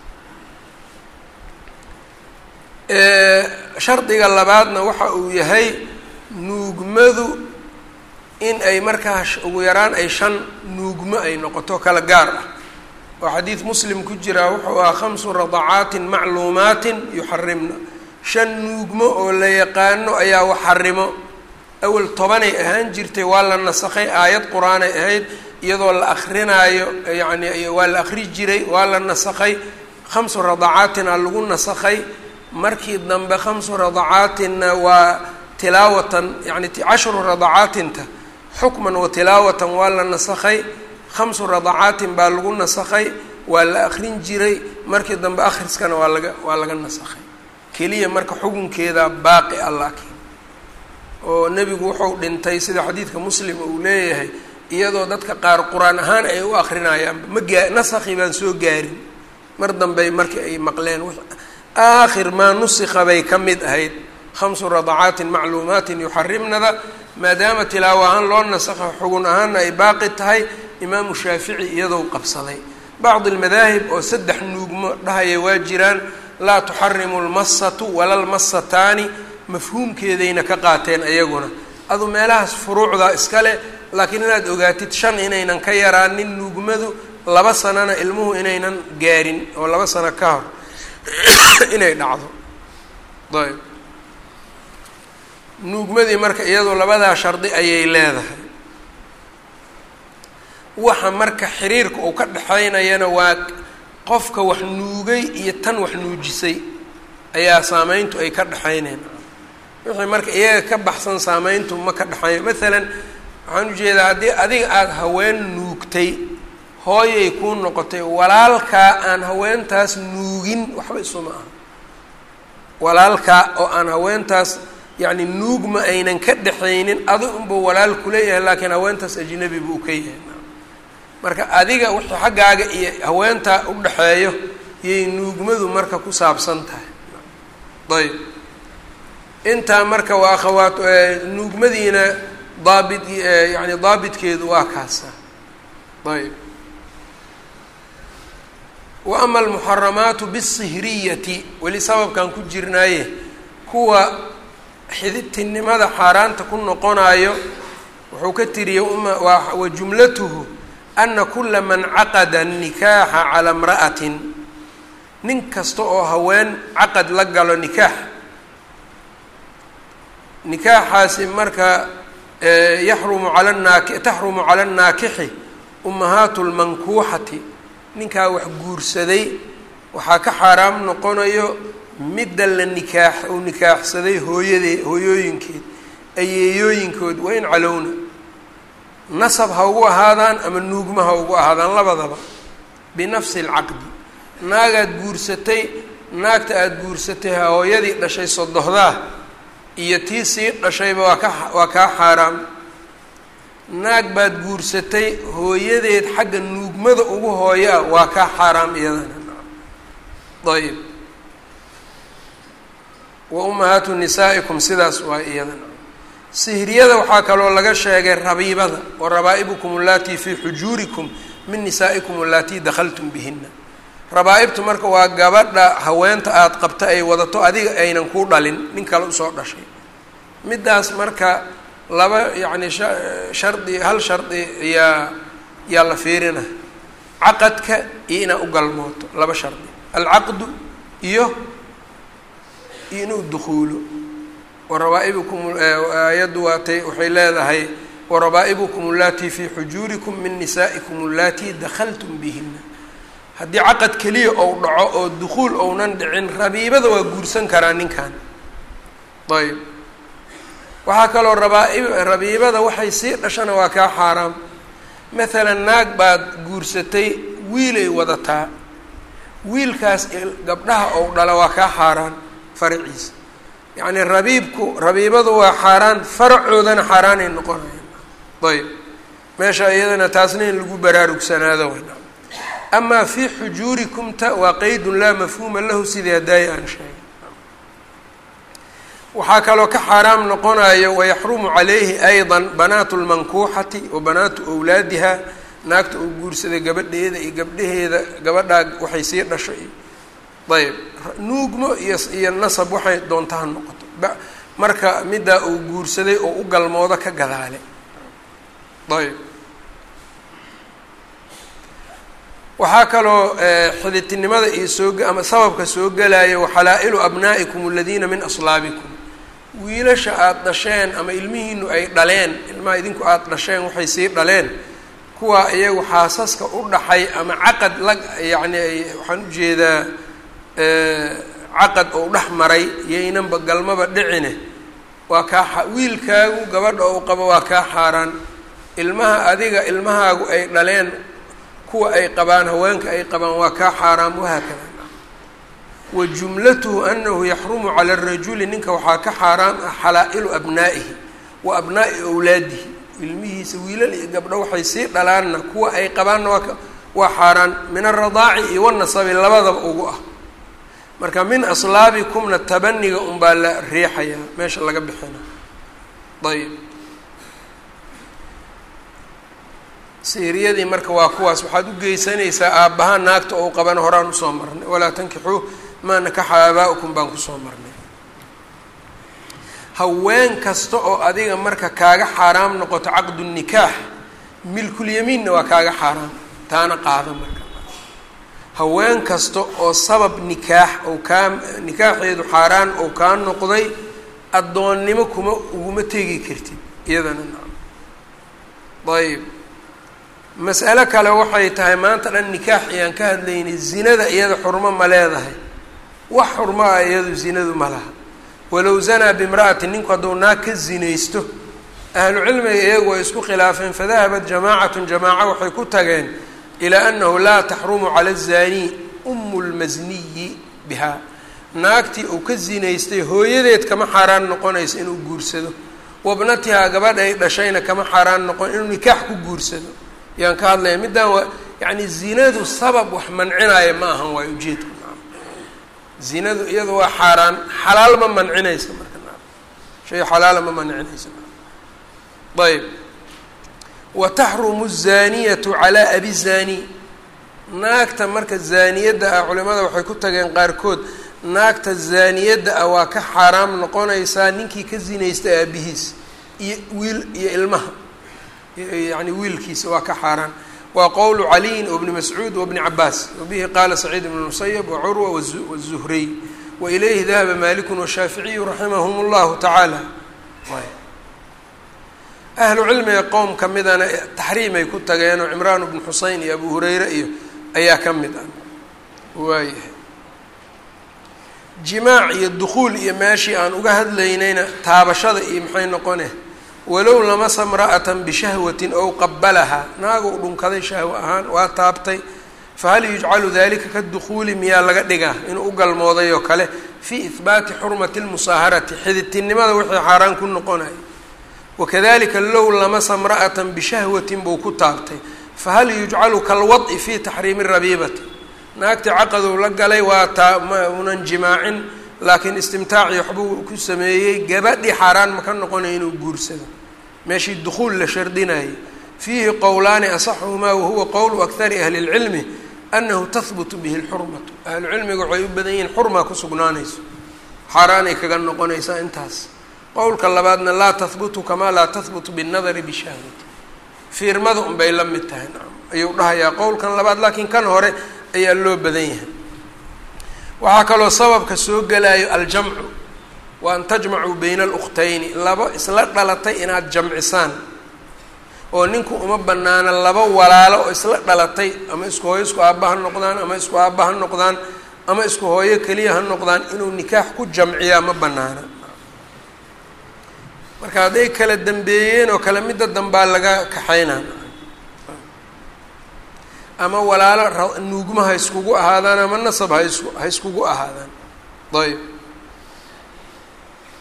shardiga labaadna waxa uu yahay nuugmadu in ay markaa ugu yaraan ay shan nuugmo ay noqoto kala gaar ah oo xadiid muslim ku jiraa wuxuu ahaa khamsu radacaatin macluumaatin yuxarimna shan nuugmo oo la yaqaano ayaa wax xarimo awel tobanay ahaan jirtay waa la nasakhay aayad qur-aanay ahayd iyadoo la akrinaayo yacni waa la akri jiray waa la nasakhay khamsu radacaatina lagu nasakhay markii dambe khamsu radacaatinna waa tilaawatan yani cashru radacaatinta xukman wa tilaawatan waa la nasakhay khamsu radacaatin baa lagu nasakhay waa la akrin jiray markii dambe akhriskana waa laga waa laga nasakhay keliya marka xukunkeeda baaqi ah laakiin oo nebigu wuxuu dhintay sida xadiidka muslim uu leeyahay iyadoo dadka qaar qur-aan ahaan ay u akrinayaanba ma gaa nasakhi baan soo gaarin mar dambey markii ay maqleen aakhir maa nusikha bay ka mid ahayd khamsu radacaatin macluumaatin yuxarimnada maadaama tilaawo ahaan loo nasakha xugun ahaanna ay baaqi tahay imaamu shaafici iyadou qabsaday bacdi almadaahib oo saddex nuugmo dhahaya waa jiraan laa tuxarimu lmasatu wala lmasataani mafhuumkeedayna ka qaateen ayaguna adu meelahaas furuucda iskale laakiin inaad ogaatid shan inaynan ka yaraanin nuugmadu laba sanana ilmuhu inaynan gaarin oo laba sano ka hor inay dhacdo ayb nuugmadii marka iyadu labadaa shardi ayay leedahay waxa marka xiriirka uu ka dhexaynayana waa qofka wax nuugay iyo tan wax nuujisay ayaa saameyntu ay ka dhexayneen wixii marka iyaga ka baxsan saameyntu ma ka dhexayn maalan waxaan ujeedaa haddii adiga aada haween nuugtay hooyay kuu noqotay walaalkaa aan haweentaas nuugin waxba isuma aha walaalkaa oo aan haweentaas yacni nuugma aynan ka dhexaynin adi unbuu walaal kuleeyahay laakiin haweentaas ajnabi buu ka yahay marka adiga wixii xaggaaga iyo haweentaa u dhexeeyo yay nuugmadu marka ku saabsan tahay ayb intaa marka waa akhawaat nuugmadiina daabit yani daabitkeedu waa kaasa ayb wa ama almuxaramaatu bisihriyati weli sababkan ku jirnaaye kuwa xididtinimada xaaraanta ku noqonayo wuxuu ka tiriyey wa jumlatuhu ana kula man caqada nikaaxa calaa imra'atin nin kasta oo haween caqad la galo nikaax nikaaxaasi marka yaxrumu cala naaki taxrumu cala annaakixi ummahaatu lmankuuxati ninkaa wax guursaday waxaa ka xaaraam noqonayo midda la nikaax uu nikaaxsaday hooyadee hooyooyinkeed ayeeyooyinkood waa in calowna nasab ha ugu ahaadaan ama nuugma ha ugu ahaadaan labadaba binafsi alcaqdi naagaad guursatay naagta aada guursatay hooyadii dhashay sodohdaa iyo tii sii dhashayba waa ka waa kaa xaaraam naag baad guursatay hooyadeed xagga nuugmada ugu hooyo ah waa kaa xaaraam iyadana ayb wa ummahaatu nisaa'ikum sidaas waa iyadana sihriyada waxaa kaloo laga sheegay rabiibada wa rabaa'ibukum allatii fii xujuurikum min nisaa'ikum allatii dakhaltum bihina rabaa-ibtu marka waa gabadha haweenta aada qabta ay wadato adiga aynan kuu dhalin nin kale usoo dhashay middaas marka laba yacni shardi hal shardi yaa yaa la fiirina caqadka iyo inaad u galmooto laba shardi alcaqdu iyo iyo inuu dukuulo warabaa'ibukum aayaddu waatay waxay leedahay warabaa'ibukum allatii fii xujuurikum min nisaa'ikum allatii dakhaltum bihina haddii caqad keliya ou dhaco oo dukuul ounan dhicin rabiibada waa guursan karaa ninkan ayb waxaa kaloo rabaaib rabiibada waxay sii dhashana waa kaa xaaraam maalan naag baad guursatay wiilay wadataa wiilkaas gabdhaha ou dhala waa kaa xaaraan faraciisa yacni rabiibku rabiibadu waa xaaraan faracoodana xaaraanay noqonayaan ayb meesha iyadana taasna in lagu baraarugsanaado wayna amaa fii xujuurikumta waa qeydun laa mafhuuma lahu sidii hadaayi aan sheegay waxaa kaloo ka xaaraam noqonayo wayaxrumu calayhi ayda banaatu lmankuuxati wa banaatu wlaadiha naagta uu guursaday gabadheeda iyo gabdhaheeda gabadhaa waxay sii dhasho iyo ayb nuugmo iyo iyo nasab waxay doonta ha noqoto marka middaa uu guursaday oo u galmoodo ka gadaale ayb waxaa kaloo xiditinimada iyo soo ama sababka soo gelaya waxalaa-ilu abnaa'ikum aladiina min aslaabikum wiilasha aada dhasheen ama ilmihiinu ay dhaleen ilmaha idinku aada dhasheen waxay sii dhaleen kuwa iyagu xaasaska u dhaxay ama caqad la yacni waxaan ujeedaa caqad oo dhex maray yaynanba galmaba dhicine waa kaa wiilkaagu gabadha ou qabo waa kaa xaaraan ilmaha adiga ilmahaagu ay dhaleen kuwa ay qabaan haweenka ay qabaan waa kaa xaaraam wahaakada wa jumlatuhu anahu yaxrumu cala arajuli ninka waxaa ka xaaraam ah xalaa-ilu abnaa'ihi wa abnaa'i owlaadihi ilmihiisa wiilal iyo gabdho waxay sii dhalaanna kuwa ay qabaanna waa waa xaaraan min aradaaci iyo wanasabi labadaba ugu ah marka min aslaabikumna tabaniga unbaa la riixayaa meesha laga bixina ayb siiriyadii marka waa kuwaas waxaad u geysanaysaa aabbaha naagta ou qabana horaan usoo marnay walaa tankixuu maa nakaxa aabaa-ukum baan kusoo marnay haween kasta oo adiga marka kaaga xaaraam noqoto caqdu nikaax milkulyamiinna waa kaaga xaaraam taana qaado marka haween kasta oo sabab nikaax ou kaa nikaaxeedu xaaraan ou kaa noqday addoonnimo kuma uguma tegi kartid iyadana nacam ayb mas'alo kale waxay tahay maanta dhan nikaax ayaan ka hadlaynay zinada iyada xurmo ma leedahay wax xurmo ah iyadu zinadu ma laha walow zanaa bimra'atin ninku hadduu naag ka zinaysto ahlu cilmiga iyagu way isku khilaafeen fadahabat jamaacatun jamaaco waxay ku tageen ilaa annahu laa taxrumu cala azanii umu lmasniyi bihaa naagtii uu ka zinaystay hooyadeed kama xaaraan noqonayso inuu guursado wabnatihaa gabadh ay dhashayna kama xaaraan noqon inuu nikaax ku guursado yaan ka hadlaya middaan waa yacni zinadu sabab wax mancinaya ma ahan waayo ujeedku zinadu iyada waa xaaraan xalaal ma mancinaysa marka na shay xalaala ma mancinaysa ayb wa taxrumu الzaaniyatu calaa abi zaani naagta marka zaaniyadda ah culimada waxay ku tageen qaarkood naagta zaaniyadda ah waa ka xaaraam noqonaysaa ninkii ka zinaysta aabihiis iyo wiil iyo ilmaha yani wiilkiisa waa ka xaaraan waa qowlu caliyin wbni mascuud wabni cabaas wabihi qaala saciid ibn musayb wacurwa wالzuhriy wailayhi dahaba maliku washaaficiyu raximahum اllahu tacaala ahlu cilmiga qowm ka midana taxriimay ku tageenoo cimraan bnu xuseyn iyo abu hureyre iyo ayaa ka mid ah waayahay jimaac iyo dukuul iyo meeshii aan uga hadlaynayna taabashada iyo maxay noqone walow lamasa mra'atan bishahwatin ow qabalahaa naagou dhunkaday shahwo ahaan waa taabtay fahal yujcalu dalika kadukuuli miyaa laga dhigaa inuu u galmooday oo kale fii ihbaati xurmati lmusaaharati xididtinimada wixii xaaraan ku noqonaya wakadalika low lamasa mra'atan bishahwatin buu ku taabtay fahal yujcalu kalwad'i fii taxriimi rabiibati naagtii caqadow la galay waa taa ma unan jimaacin laakiin istimtaaci waxbuu ku sameeyey gabadhii xaaraan ma ka noqonaya inuu guursado meeshii dukuul la shardinayay fiihi qowlaani asaxuhumaa wahuwa qowlu akari ahli اlcilmi anahu tahbutu bihi اlxurmatu ahlucilmiga waxay u badan yihiin xurmaa ku sugnaanayso xaaraanay kaga noqonaysaa intaas qowlka labaadna laa tahbutu kamaa laa tahbutu binnadari bishahwati fiirmada unbay la mid tahay nacam ayuu dhahayaa qowlkan labaad laakiin kan hore ayaa loo badan yahay waxaa kaloo sababka soo gelayo aljamcu wa an tajmacuu bayna alukhtayni laba isla dhalatay inaad jamcisaan oo ninku uma banaana laba walaalo oo isla dhalatay ama isku hooyo isku aabba ha noqdaan ama isku aabba ha noqdaan ama isku hooyo keliya ha noqdaan inuu nikaax ku jamciyaa ma banaana marka hadday kala dambeeyeen oo kale midda dambaa laga kaxaynaa ama walaalo nuugma ha iskugu ahaadaan ama nasab ha isku ha iskugu ahaadaan ayb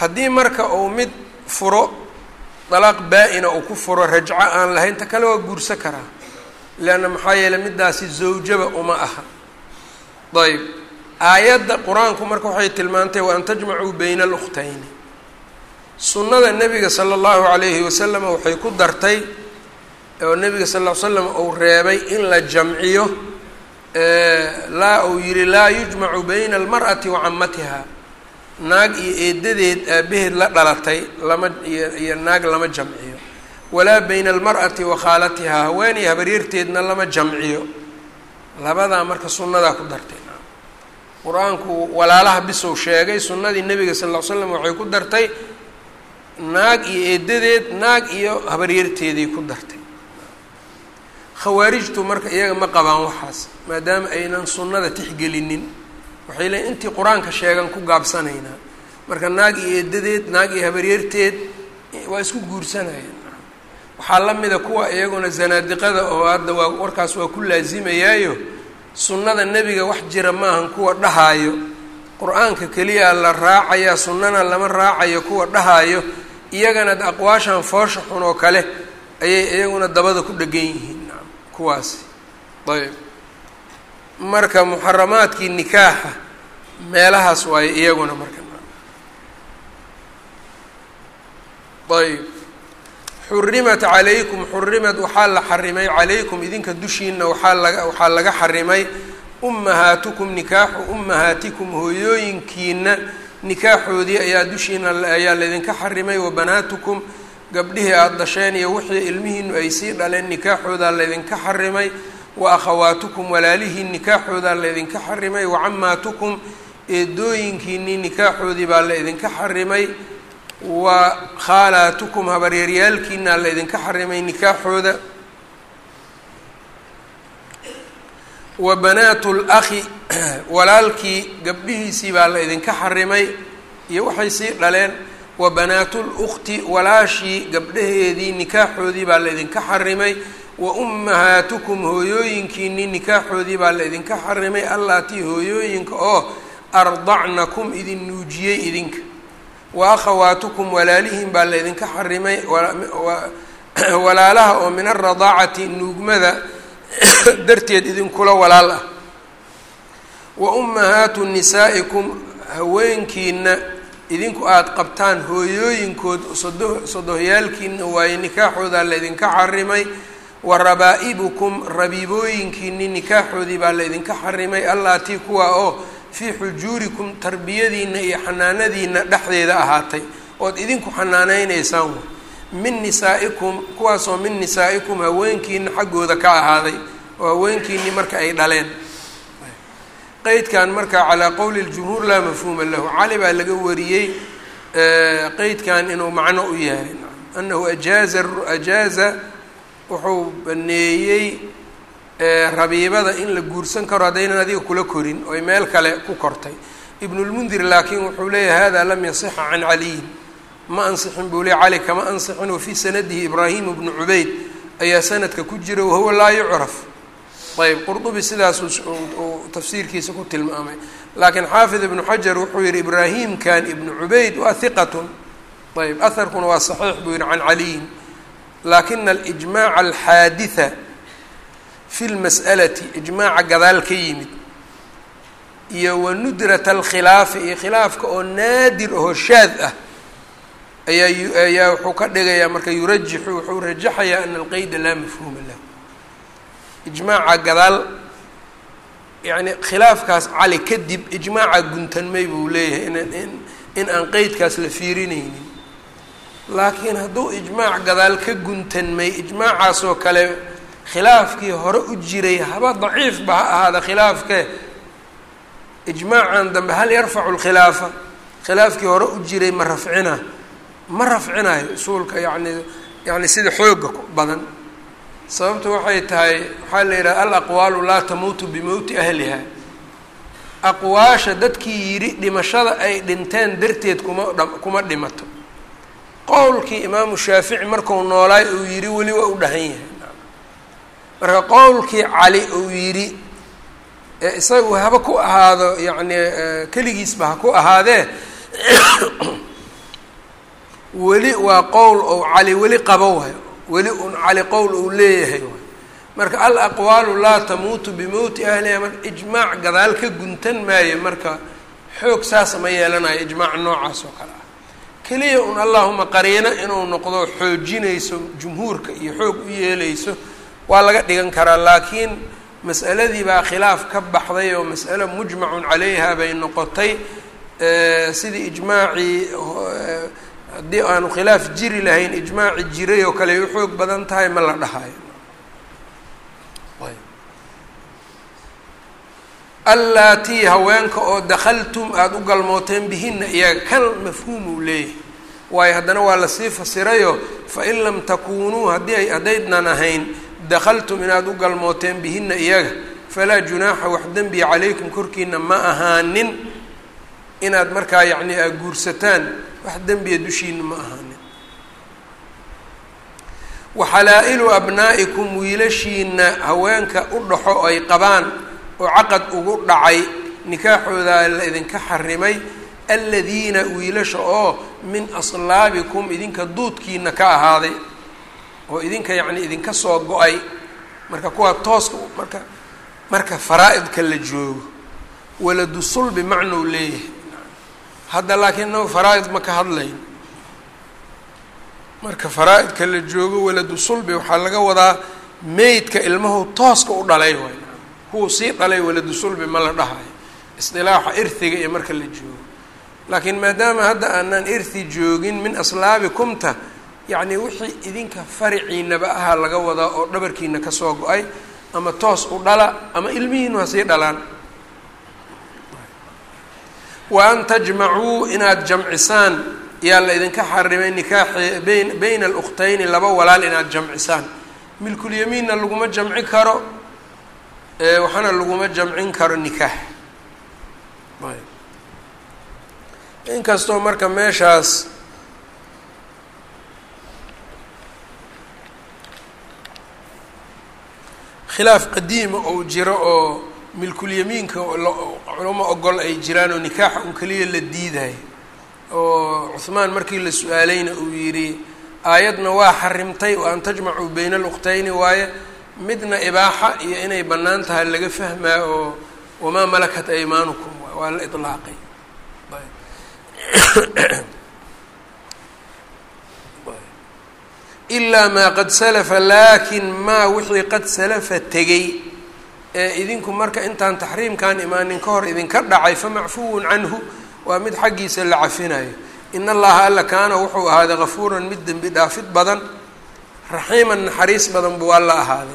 haddii marka uu mid furo dalaaq baa-ina uu ku furo rajco aan lahayn ta kale waa guursan karaa leanna maxaa yeeley middaasi zawjaba uma aha ayb aayadda qur-aanku marka waxay tilmaantay wa an tajmacuu bayna alukhtayni sunnada nebiga sala allahu calayhi wasalam waxay ku dartay oo nebiga sal ll ly slam uu reebay in la jamciyo laa uu yihi laa yujmacu bayna almar'ati wa camatiha naag iyo eedadeed aabaheed la dhalatay lama iyo iyo naag lama jamciyo walaa bayna almar'ati wa khaalatihaa haweeney habaryarteedna lama jamciyo labadaa marka sunnadaa ku dartay qur-aanku walaalaha bisow sheegay sunnadii nebiga sal ll ly slam waxay ku dartay naag iyo eedadeed naag iyo habaryarteeday ku dartay khawaarijtu marka iyaga ma qabaan waxaas maadaama aynan sunnada tixgelinin waxay leeyiin intii qur-aanka sheegan ku gaabsanaynaa marka naag iyo eedadeed naag iyo habaryarteed waa isku guursanayaan waxaa la mida kuwa iyaguna zanaadiqada oo hadda waa warkaas waa ku laasimayaayo sunnada nebiga wax jira maahan kuwa dhahaayo qur-aanka keliya la raacayaa sunnana lama raacayo kuwa dhahaayo iyagana aqwaashan foosha xun oo kale ayay iyaguna dabada ku dhegan yihiin kuwaasi ayb marka muxaramaadkii nikaaxa meelahaas waayo iyaguna marka ayb xurimat calaykum xurimad waxaa la xarimay calaykum idinka dushiina waxaa laga waxaa laga xarimay ummahaatukum nikaaxu ummahaatikum hooyooyinkiina nikaaxoodii ayaa dushiina ayaa laydinka xarimay wa banaatukum gabdhihii aada dasheen iyo wixii ilmihiinu ay sii dhaleen nikaaxoodaa laydinka xarimay wa akhawaatukum walaalihiin nikaaxoodaa laydinka xarimay wa camaatukum eedooyinkiinii nikaaxoodii baa laydinka xarimay wa khaalaatukum habaryaryaalkiinaa laydinka xarimay nikaaxooda wa banaatu lakhi walaalkii gabdhihiisii baa laydinka xarimay iyo waxay sii dhaleen wa banaatu lukhti walaashii gabdhaheedii nikaaxoodii baa laydinka xarimay wa ummahaatukum hooyooyinkiinii nikaaxoodii baa laydinka xarimay allaatii hooyooyinka oo ardacnakum idin nuujiyey idinka wa akhawaatukum walaalihiin baa laydinka xarimay walaalaha oo min alradaacati nuugmada darteed idinkula walaal ah wa ummahaatu nisaa'ikum haweenkiina idinku aada qabtaan hooyooyinkood sodo sodohyaalkiina waaye nikaaxoodaa laydinka xarimay wa rabaa'ibukum rabiibooyinkiini nikaaxoodii baa laydinka xarimay allaatii kuwa oo fii xujuurikum tarbiyadiina iyo xanaanadiina dhexdeeda ahaatay ood idinku xanaaneyneysaan min nisaa'ikum kuwaasoo min nisaa'ikum haweenkiina xaggooda ka ahaaday oo haweenkiinii marka ay dhaleen qeydkan marka calaa qowli ljumhuur laa mafhuuma lahu cali baa laga wariyey qeydkan inuu macno u yahay anahu ajaaza ajaaza wuxuu baneeyey rabiibada in la guursan karo haddaynan adiga kula korin oy meel kale ku kortay ibnulmundir laakiin wuxuu leeyahay hada lam yasixa can caliyin ma ansixin buu leey cali kama ansixin wafii sanadihi ibraahim bnu cubayd ayaa sanadka ku jira wahuwa laa yucraf ayb qurdubi sidaas uu tafsiirkiisa ku tilmaamay laakiin xaafid ibnu xajar wuxuu yihi ibraahimkan ibnu cubayd waa hiqatun ayb aharkuna waa saxiix buu yihi can caliyin laakina alijmaaca alxaaditha fi lmas'alati ijmaaca gadaal ka yimid iyo wa nudrata alkhilaafi iyo khilaafka oo naadir ahoo shaad ah ayaa ayaa wuxuu ka dhigayaa marka yurajixu wuxuu rajaxayaa ana alqeyda laa mafhuuma lahu ijmaaca gadaal yacni khilaafkaas cali kadib ijmaaca guntanmay buu leeyahay inan in in aan qeydkaas la fiirinaynin laakiin hadduu ijmaac gadaal ka guntanmay ijmaacaasoo kale khilaafkii hore u jiray haba daciifba ha ahaada khilaafkee ijmaacan dambe hal yarfacu lkhilaafa khilaafkii hore u jiray ma rafcina ma rafcinayo usuulka yani yani sida xooga badan sababtu waxay tahay waxaa la yidhaha alaqwaalu laa tamuutu bimowti ahliha aqwaasha dadkii yidhi dhimashada ay dhinteen darteed kuma kuma dhimato qowlkii imaamu shaafici marku noolaay uu yidhi weli waa u dhahan yahay marka qowlkii cali uu yidhi ee isagu haba ku ahaado yacni keligiisba ha ku ahaadee weli waa qowl ou cali weli qabo waay weli un cali qowl uu leeyahay waay marka al aqwaalu laa tamuutu bimowti ahliha marka ijmaac gadaal ka guntan maayo marka xoog saas ma yeelanayo ijmaac noocaas oo kale ah keliya un allahuma qariino inuu noqdo xoojinayso jumhuurka iyo xoog u yeeleyso waa laga dhigan karaa laakiin mas'aladii baa khilaaf ka baxday oo mas'alo mujmacun calayha bay noqotay sidii ijmaacii haddii aanu khilaaf jiri lahayn ijmaaci jiray oo kale ay u xoog badan tahay ma la dhahayo allaatii haweenka oo dakhaltum aada u galmooteen bihinna iyaga kan mafhuum uu leeyahay waayo haddana waa lasii fasirayo fain lam takuunuu haddii ay haddaydnan ahayn dakhaltum inaad u galmooteen bihinna iyaga falaa junaaxa wax dembiya calaykum korkiina ma ahaanin inaad markaa yacni aa guursataan wax dembiya dushiina ma ahaanin waxalaa-ilu abnaa'ikum wiilashiina haweenka u dhaxo ay qabaan oo caqad ugu dhacay nikaaxooda la idinka xarimay aladiina wiilasha oo min aslaabikum idinka duudkiina ka ahaaday oo idinka yacni idinka soo go-ay marka kuwaa tooska marka marka faraa-idka la joogo waladu sulbi macnou leeyahay hadda laakiin inagu faraa-id ma ka hadlayn marka faraa-idka la joogo waladu sulbi waxaa laga wadaa meydka ilmahu tooska u dhalay waay kuwuu sii dhalay waladu sulbi ma la dhahayo isdilaaxa irhiga iyo marka la joogo laakiin maadaama hadda aanan irhi joogin min aslaabikumta yacni wixii idinka fariciinaba ahaa laga wadaa oo dhabarkiina kasoo go-ay ama toos u dhala ama ilmihiinu ha sii dhalaan wa an tajmacuu inaad jamcisaan yaa la idinka xarimay nikaaxi bayn bayna alukhtayni laba walaal inaad jamcisaan milkulyamiinna laguma jamci karo waxaana laguma jamcin karo nikaax inkastoo marka meeshaas khilaaf qadiima ou jiro oo milkulyamiinka culamo ogol ay jiraan oo nikaaxa un keliya la diidayo oo cuhmaan markii la su-aalayna uu yidhi aayadna waa xarimtay wa an tajmacuu bayna alukhtayni waaye midna ibaaxa iyo inay bannaan tahay laga fahmaa oo wamaa malakat aymaanukum waa la ilaaqay ilaa maa qad salafa laakin maa wixii qad salafa tegay ee idinku marka intaan taxriimkan imaanin ka hor idinka dhacay famacfuwun canhu waa mid xaggiisa la cafinayo in allaha alla kaana wuxuu ahaaday kafuuran mid dembi dhaafid badan raxiiman naxariis badan buu alla ahaaday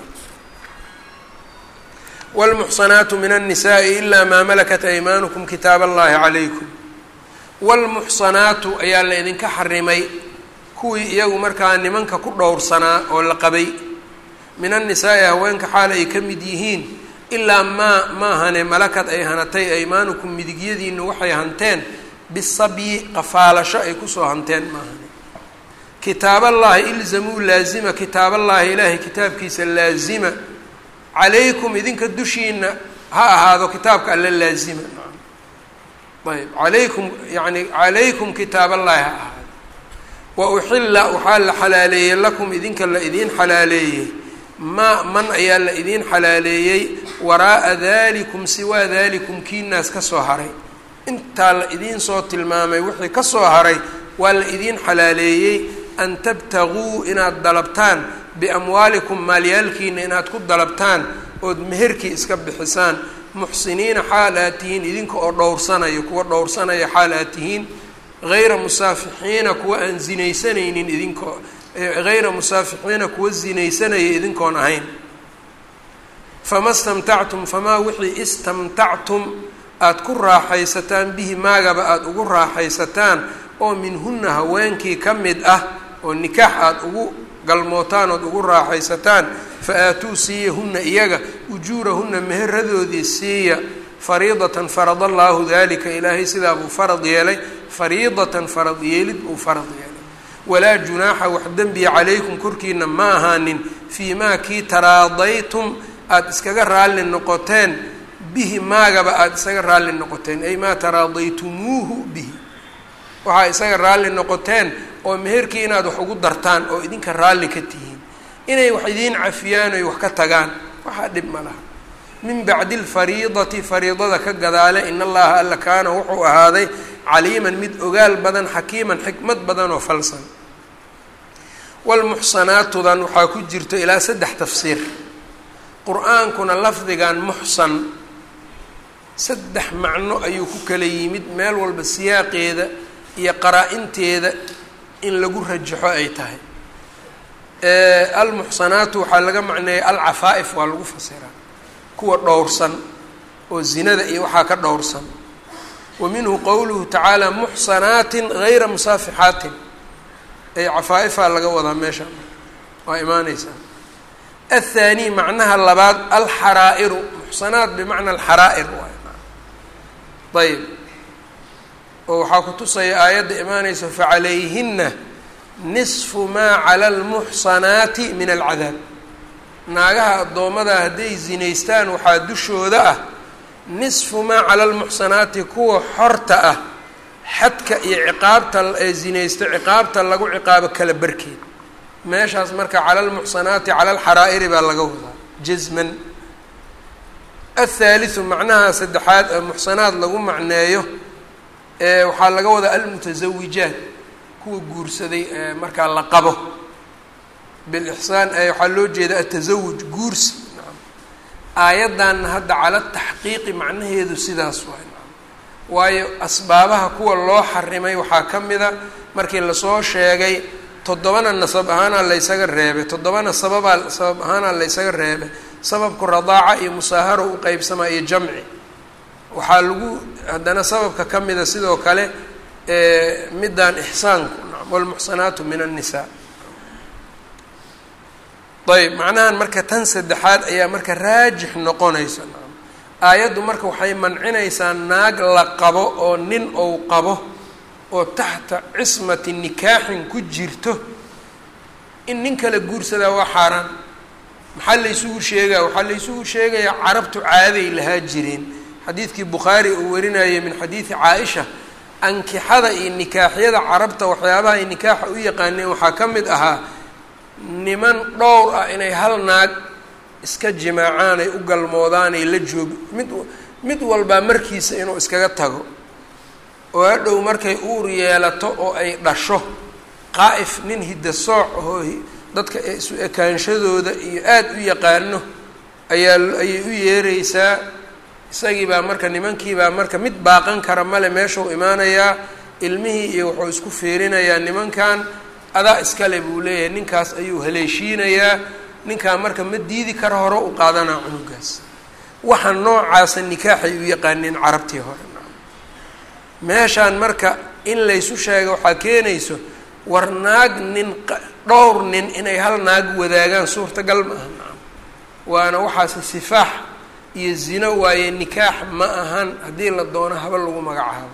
wاlmuxsanaatu min الnisaءi ilaa maa malakat aymaanukum kitaab allahi calaykum wاlmuxsanaatu ayaa la idinka xarimay kuwii iyagu markaa nimanka ku dhowrsanaa oo la qabay min annisaai haweenka xaal ay ka mid yihiin ilaa maa maahane malakad ay hanatay aymaanukum midigyadiina waxay hanteen bisabyi qafaalasho ay kusoo hanteen maahane kitaaballaahi ilzamuu laazima kitaaballaahi ilaahay kitaabkiisa laazima calaykum idinka dushiina ha ahaado kitaabka alla laazima ayb alaykum yani calaykum kitaaballaahi ha ahaado wa uxilla waxaa la xalaaleeyey lakum idinka la idiin xalaaleeyey maa man ayaa la idiin xalaaleeyey waraa'a dalikum siwaa dalikum kiinaas ka soo haray intaa la idiin soo tilmaamay wixii ka soo haray waa la idiin xalaaleeyey an tabtaguu inaad dalabtaan biamwaalikum maalyaalkiina inaad ku dalabtaan ood meherkii iska bixisaan muxsiniina xaal aad tihiin idinka oo dhowrsanaya kuwa dhowrsanaya xaal aad tihiin hayra musaafixiina kuwa aan zinaysanaynin idinkoo hayra musaafixiina kuwa zinaysanaya idinkoon ahayn fama stamtactum famaa wixii istamtactum aada ku raaxaysataan bihi maagaba aada ugu raaxaysataan oo minhunna haweenkii ka mid ah oo nikaax aada ugu galmootaan ood ugu raaxaysataan fa aatuu siiyahunna iyaga ujuurahunna meheradoodii siiya fariidatan farad allaahu dalika ilaahay sidaa buu farad yeelay fariidatan farad yeelid buu farad yeelay walaa junaaxa wax dembiya calaykum korkiina ma ahaanin fii maa kii taraadaytum aada iskaga raalli noqoteen bihi maagaba aada isaga raalli noqoteen ay maa taraadaytumuuhu bihi waxaa isaga raalli noqoteen oo meherkii inaad wax ugu dartaan oo idinka raalli ka tihiin inay wax idiin cafiyaan oy wax ka tagaan waxaa dhib ma laha min bacdi alfariidati fariidada ka gadaale in allaha alla kaana wuxuu ahaaday caliiman mid ogaal badan xakiiman xikmad badan oo falsan walmuxsanaatudan waxaa ku jirto ilaa saddex tafsiir qur-aankuna lafdigan muxsan saddex macno ayuu ku kala yimid meel walba siyaaqeeda iyo qaraa-inteeda in lagu rajaxo ay tahay almuxsanaatu waxaa laga macneeyay alcafaa-if waa lagu fasiraa kuwa dhowrsan oo zinada iyo waxaa ka dhowrsan wa minhu qowluhu tacaala muxsanaatin gayra musaafixaatin ay cafaa-ifaa laga wadaa meesha waa imaaneysaa athaani macnaha labaad alxaraa'iru muxsanaat bimacna alxaraa'ir waay ayb oo waxaa ku tusaya aayadda imaaneysa facalayhina nisfu maa cala almuxsanaati min alcadaab naagaha addoommada hadday zinaystaan waxaa dushooda ah nisfu maa cala almuxsanaati kuwa xorta ah xadka iyo ciqaabta ee zinaysta ciqaabta lagu ciqaabo kala barkeed meeshaas marka cala almuxsanaati cala alxaraa'iri baa laga wadaa jasman athaaliu macnaha saddexaad ee muxsanaad lagu macneeyo waxaa laga wadaa almutasawijaat kuwa guursaday ee markaa la qabo bilixsaan waxaa loo jeeda atasawuj guursi aayaddanna hadda cala taxqiiqi macnaheedu sidaas waay waayo asbaabaha kuwa loo xarimay waxaa ka mida markii lasoo sheegay toddobana nasab ahaanaa laysaga reebay toddobana sababaa sabab ahaanaa laysaga reebay sababku radaaca iyo musaaharo u qeybsamaa iyo jamci waxaa lagu haddana sababka ka mida sidoo kale middan ixsaanku walmuxsanaatu min annisaa ayb macnahan marka tan saddexaad ayaa marka raajix noqonaysa aayaddu marka waxay mancinaysaa naag la qabo oo nin ou qabo oo taxta cismati nikaaxin ku jirto in nin kala guursadaa waa xaaraan maxaa laysugu sheegaa waxaa laysugu sheegayaa carabtu caaday lahaa jireen xadiidkii bukhaari uu warinayay min xadiidi caa-isha ankixada iyo nikaaxyada carabta waxyaabaha ay nikaaxa u yaqaaneen waxaa ka mid ahaa niman dhowr ah inay hal naag iska jimaacaan ay u galmoodaan ay la joogi mid mid walbaa markiisa inuu iskaga tago oo hadhow markay uur yeelato oo ay dhasho qaa'if nin hidda sooc ahoo dadka isu ekaanshadooda iyo aada u yaqaano ayaa ayay u yeereysaa isagii baa marka nimankiibaa marka mid baaqan kara male meeshuu imaanayaa ilmihii iyo wuxuu isku fiirinayaa nimankan adaa iskale buu leeyahay ninkaas ayuu haleeshiinayaa ninkaa marka ma diidi kara hore u qaadanaa cunugaas waxa noocaasa nikaaxay u yaqaaneen carabtii hore meeshaan marka in laysu sheega waxaa keenayso war naag nin dhowr nin inay hal naag wadaagaan suurtagal ma aha nacam waana waxaase sifaax iyo zino waaye nikaax ma ahan haddii la doono haba lagu magacaabo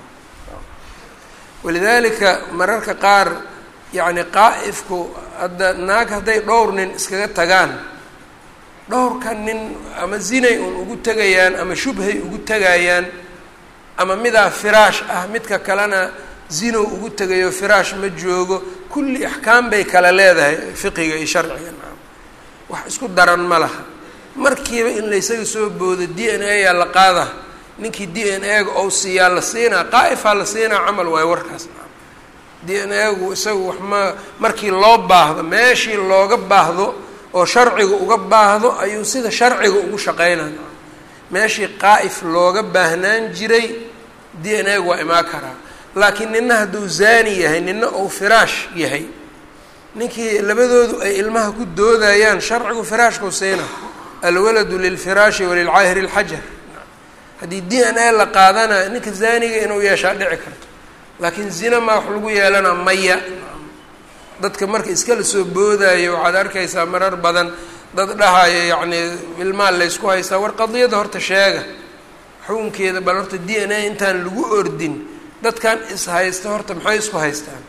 walidaalika mararka qaar yacni qaa'ifku hadda naag hadday dhowr nin iskaga tagaan dhowrka nin ama zinay un ugu tegayaan ama shubhay ugu tegayaan ama midaa firaash ah midka kalena zinow ugu tegayo firaash ma joogo kulli axkaam bay kala leedahay fiqiga iyo sharciga naam wax isku daran ma laha markiiba in laysaga soo boodo d n a yaa la qaada ninkii d n a ga ou siiyaa la siinaa qaa'ifaa la siinaa camal waayo warkaas naam d n a gu isagu wax ma markii loo baahdo meeshii looga baahdo oo sharciga uga baahdo ayuu sida sharciga ugu shaqeynaa meeshii qaa'if looga baahnaan jiray d n a gu waa imaan karaa laakiin nina hadduu zaani yahay nina uu firaash yahay ninkii labadoodu ay ilmaha ku doodayaan sharcigu firaashkau siina alwaladu lilfiraashi walilcaahiri اlxajar haddii d n a la qaadana ninka zaaniga inuu yeeshaa dhici karto laakiin zina maa wax lagu yeelana maya dadka marka iskala soo boodayo waxaad arkaysaa marar badan dad dhahayo yacnii ilmaal laysku haystaa war qadiyadda horta sheega xukunkeeda bal horta d n a intaan lagu ordin dadkan is haysta horta maxay isku haystaan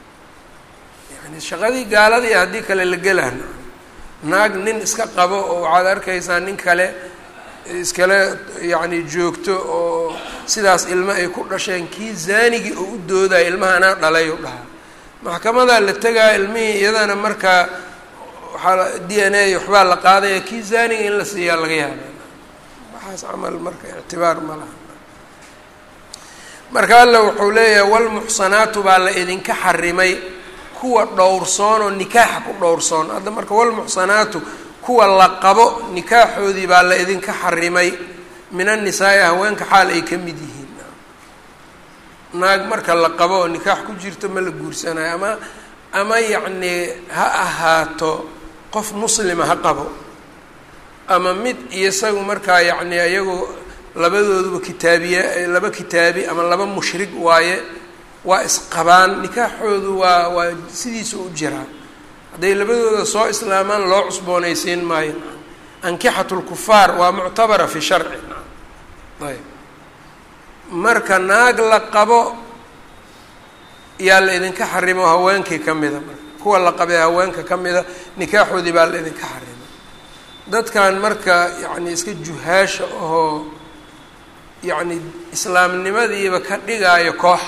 yani shaqadii gaaladii haddii kale la gelaan naag nin iska qabo oo waxaad arkaysaa nin kale iskale yacni joogto oo sidaas ilmo ay ku dhasheen kii zaanigii oo u doodaya ilmaha anaa dhalay u dhahaa maxkamadaa la tegaya ilmihii iyadana markaa waxaa d n a waxbaa la qaadaya kii zaaniga in la siiyaa laga yaaba waxaas camal marka ictibaar ma laha marka alla wuxuu leeyahay walmuxsanaatu baa la idinka xarimay kuwa dhowrsoon oo nikaaxa ku dhowrsoon hadda marka walmuxsanaatu kuwa la qabo nikaaxoodii baa la idinka xarimay min annisaa-i haweenka xaal ay ka mid yihiin naag marka la qabo oo nikaax ku jirto ma la guursanayo ama ama yacnii ha ahaato qof muslima ha qabo ama mid iyo isagu markaa yacni iyagu labadooduba kitaabiye laba kitaabi ama laba mushrig waaye waa isqabaan nikaaxoodu waa waa sidiisa u jiraa hadday labadooda soo islaamaan loo cusboonaysiin maayo ankixatu lkufaar waa muctabara fi sharci ayb marka naag la qabo yaa la idinka xarimo haweenkii ka mida marka kuwa la qabee haweenka ka mida nikaaxoodii baa la idinka xarimay dadkan marka yacni iska juhaasha ahoo yacni islaamnimadiiba ka dhigaayo koox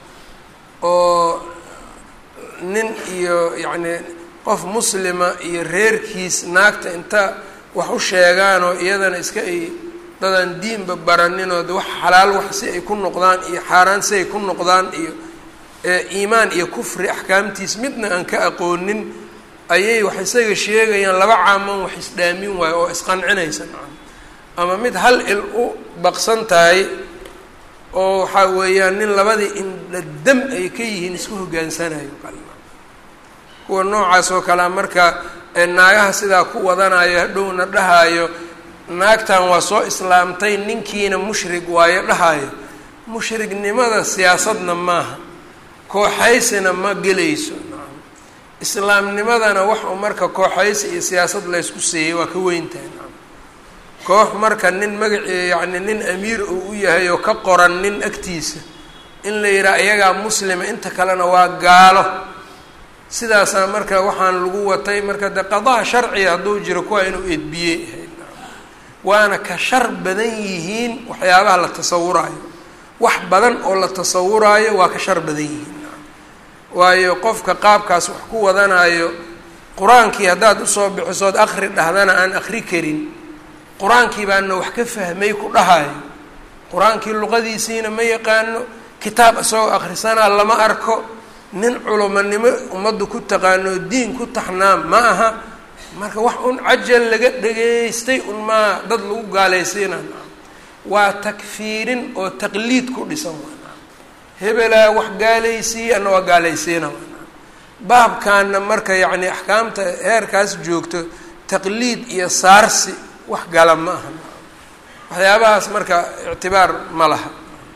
oo nin iyo yacni qof muslima iyo reerkiis naagta inta wax u sheegaanoo iyadana iska ay dadaan diinba baraninoo de wax xalaal wax si ay ku noqdaan iyo xaaraan si ay ku noqdaan iyo iimaan iyo kufri axkaamtiis midna aan ka aqoonin ayay wax isaga sheegayaan laba caaman wax isdhaamin waayo oo isqancinaysa ama mid hal il u baqsan tahay oo waxaa weeyaan nin labadii indha dam ay ka yihiin isku hogaansanayo kuwa noocaas oo kalea marka naagaha sidaa ku wadanayo hadhowna dhahaayo naagtan waa soo islaamtay ninkiina mushrig waayo dhahaayo mushrignimada siyaasadna maaha kooxaysina ma gelayso islaamnimadana wax u marka kooxaysi iyo siyaasad laysku siiyey waa ka weyntahay koox marka nin magaci yacni nin amiir uu u yahay oo ka qoran nin agtiisa in la yidhaha iyagaa muslima inta kalena waa gaalo sidaasaa marka waxaan lagu watay marka de qadaa sharciga hadduu jiro kuwa inuu edbiyey waana ka shar badan yihiin waxyaabaha la tasawuraayo wax badan oo la tasawuraayo waa ka shar badan yihiin waayo qofka qaabkaas wax ku wadanayo qur-aankii haddaad usoo bixisood akri dhahdana aan akri karin qur-aankii baana wax ka fahmay ku dhahayo qur-aankii luqadiisiina ma yaqaano kitaab isagoo akhrisanaa lama arko nin culumanimo ummaddu ku taqaano diin ku taxnaa ma aha marka wax un cajal laga dhageystay un maa dad lagu gaalaysiina waa takfiirin oo taqliid ku dhisan hebelaa wax gaalaysiiye ana waa gaalaysiina baabkaana marka yacni axkaamta heerkaas joogto taqliid iyo saarsi wax gala ma aha waxyaabahaas marka ictibaar ma laha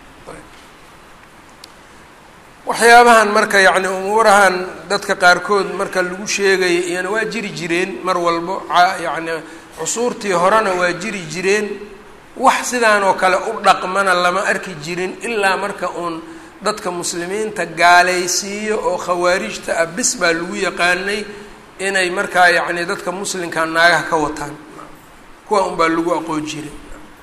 waxyaabahan marka yacni umuurahan dadka qaarkood marka lagu sheegaya iyana waa jiri jireen mar walbo yacni cusuurtii horena waa jiri jireen wax sidaan oo kale u dhaqmana lama arki jirin ilaa marka uun dadka muslimiinta gaalaysiiyo oo khawaarijta ah bis baa lagu yaqaanay inay markaa yacni dadka muslimka naagaha ka wataan kuwa un baa lagu aqoon jiray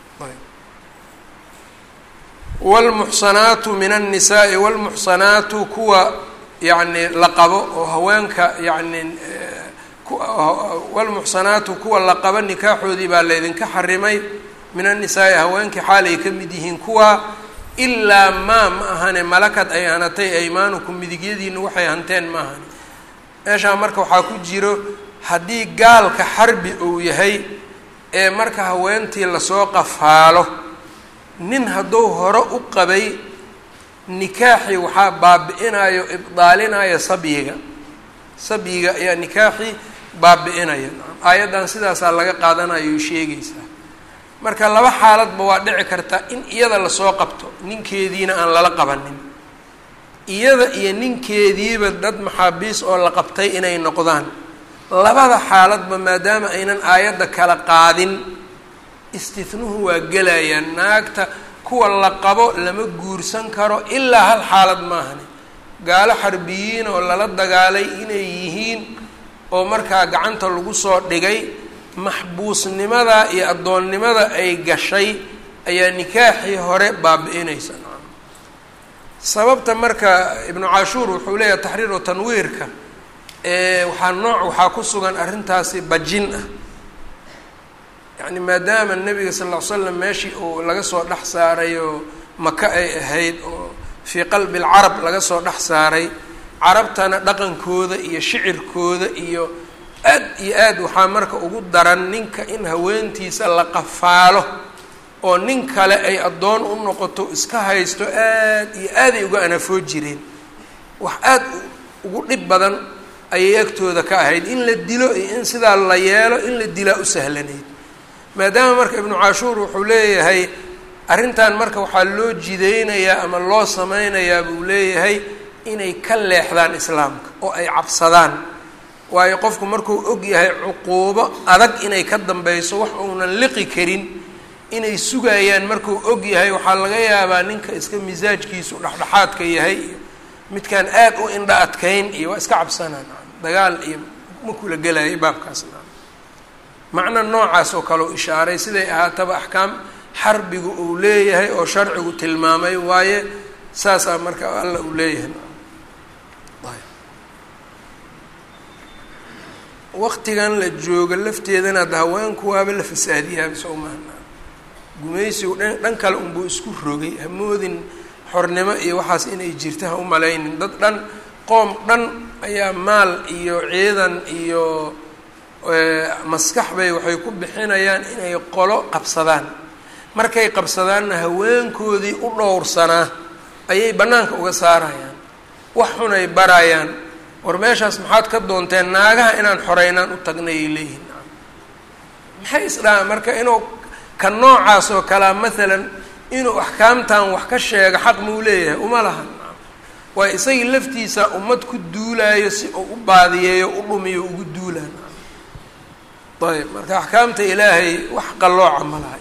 wlmuxsanaatu min annisaai wlmuxsanaatu kuwa yacni la qabo oo haweenka yacni wlmuxsanaatu kuwa la qabo nikaaxoodii baa laydinka xarimay min annisaai haweenkii xaalay ka mid yihiin kuwa ilaa maa ma ahane malakad ay hanatay aymaanukum midigyadiina waxay hanteen ma ahani meeshaa marka waxaa ku jiro haddii gaalka xarbi uu yahay ee marka haweentii lasoo qafaalo nin hadduu hore u qabay nikaaxii waxaa baabi-inayo ibdaalinayo sabyiga sabyiga ayaa nikaaxii baabi-inaya aayaddan sidaasaa laga qaadanayo sheegaysaa marka laba xaaladba waa dhici karta in iyada lasoo qabto ninkeediina aan lala qabanin iyada iyo ninkeediiba dad maxaabiis oo la qabtay inay noqdaan labada xaaladba maadaama aynan aayadda kala qaadin istihnuhu waa gelayaan naagta kuwa la qabo lama guursan karo ilaa hal xaalad maahani gaalo xarbiyiin oo lala dagaalay inay yihiin oo markaa gacanta lagu soo dhigay maxbuusnimada iyo addoonnimada ay gashay ayaa nikaaxii hore baabi-inaysa sababta marka ibnu cashuur wuxuu leeyahay taxriiru tanwiirka waxaa nooc waxaa ku sugan arrintaasi bajin ah yacni maadaama nebiga sal ll ly slam meeshii uu laga soo dhex saaray oo maka ay ahayd oo fii qalbi alcarab laga soo dhex saaray carabtana dhaqankooda iyo shicirkooda iyo aad iyo aad waxaa marka ugu daran ninka in haweentiisa la qafaalo oo nin kale ay addoon u noqoto iska haysto aad iyo aaday uga anafoo jireen wax aad ugu dhib badan ayay agtooda ka ahayd in la dilo iyo in sidaa la yeelo in la dilaa u sahlanayd maadaama marka ibnu cashuur wuxuu leeyahay arrintan marka waxaa loo jideynayaa ama loo sameynayaa buu leeyahay inay ka leexdaan islaamka oo ay cabsadaan waayo qofku markuu og yahay cuquubo adag inay ka dambeyso wax uunan liqi karin inay sugayaan markuu og yahay waxaa laga yaabaa ninka iska misaajkiisu dhexdhexaadka yahay iyo midkaan aad u indha adkayn iyo waa iska cabsanaan dagaal iyo ma kula gelayay baabkaasna macno noocaas oo kale u ishaaray siday ahaataba axkaam xarbigu uu leeyahay oo sharcigu tilmaamay waaye saasaa marka alla uu leeyahay waqtigan la jooga lafteedana ada haweenku waaba la fasaadiyaaba soo maana gumaysigu dhan dhan kale unbuu isku rogay hamoodin xornimo iyo waxaas inay jirta ha u malaynin dad dhan qoom dhan ayaa maal iyo ciidan iyo maskax bay waxay ku bixinayaan inay qolo qabsadaan markay qabsadaanna haweenkoodii u dhowrsanaa ayay bannaanka uga saarayaan wax xunay barayaan war meeshaas maxaad ka doonteen naagaha inaan xoreynaan u tagnayay leeyihin maxay isdhahaan marka inuu ka noocaas oo kalea maalan inuu axkaamtan wax ka sheego xaq muu leeyahay uma lahan waayo isagii laftiisa ummad ku duulaayo si uu u baadiyeeyo u dhumiyo ugu duulaan ayb marka axkaamta ilaahay wax qallooca ma laha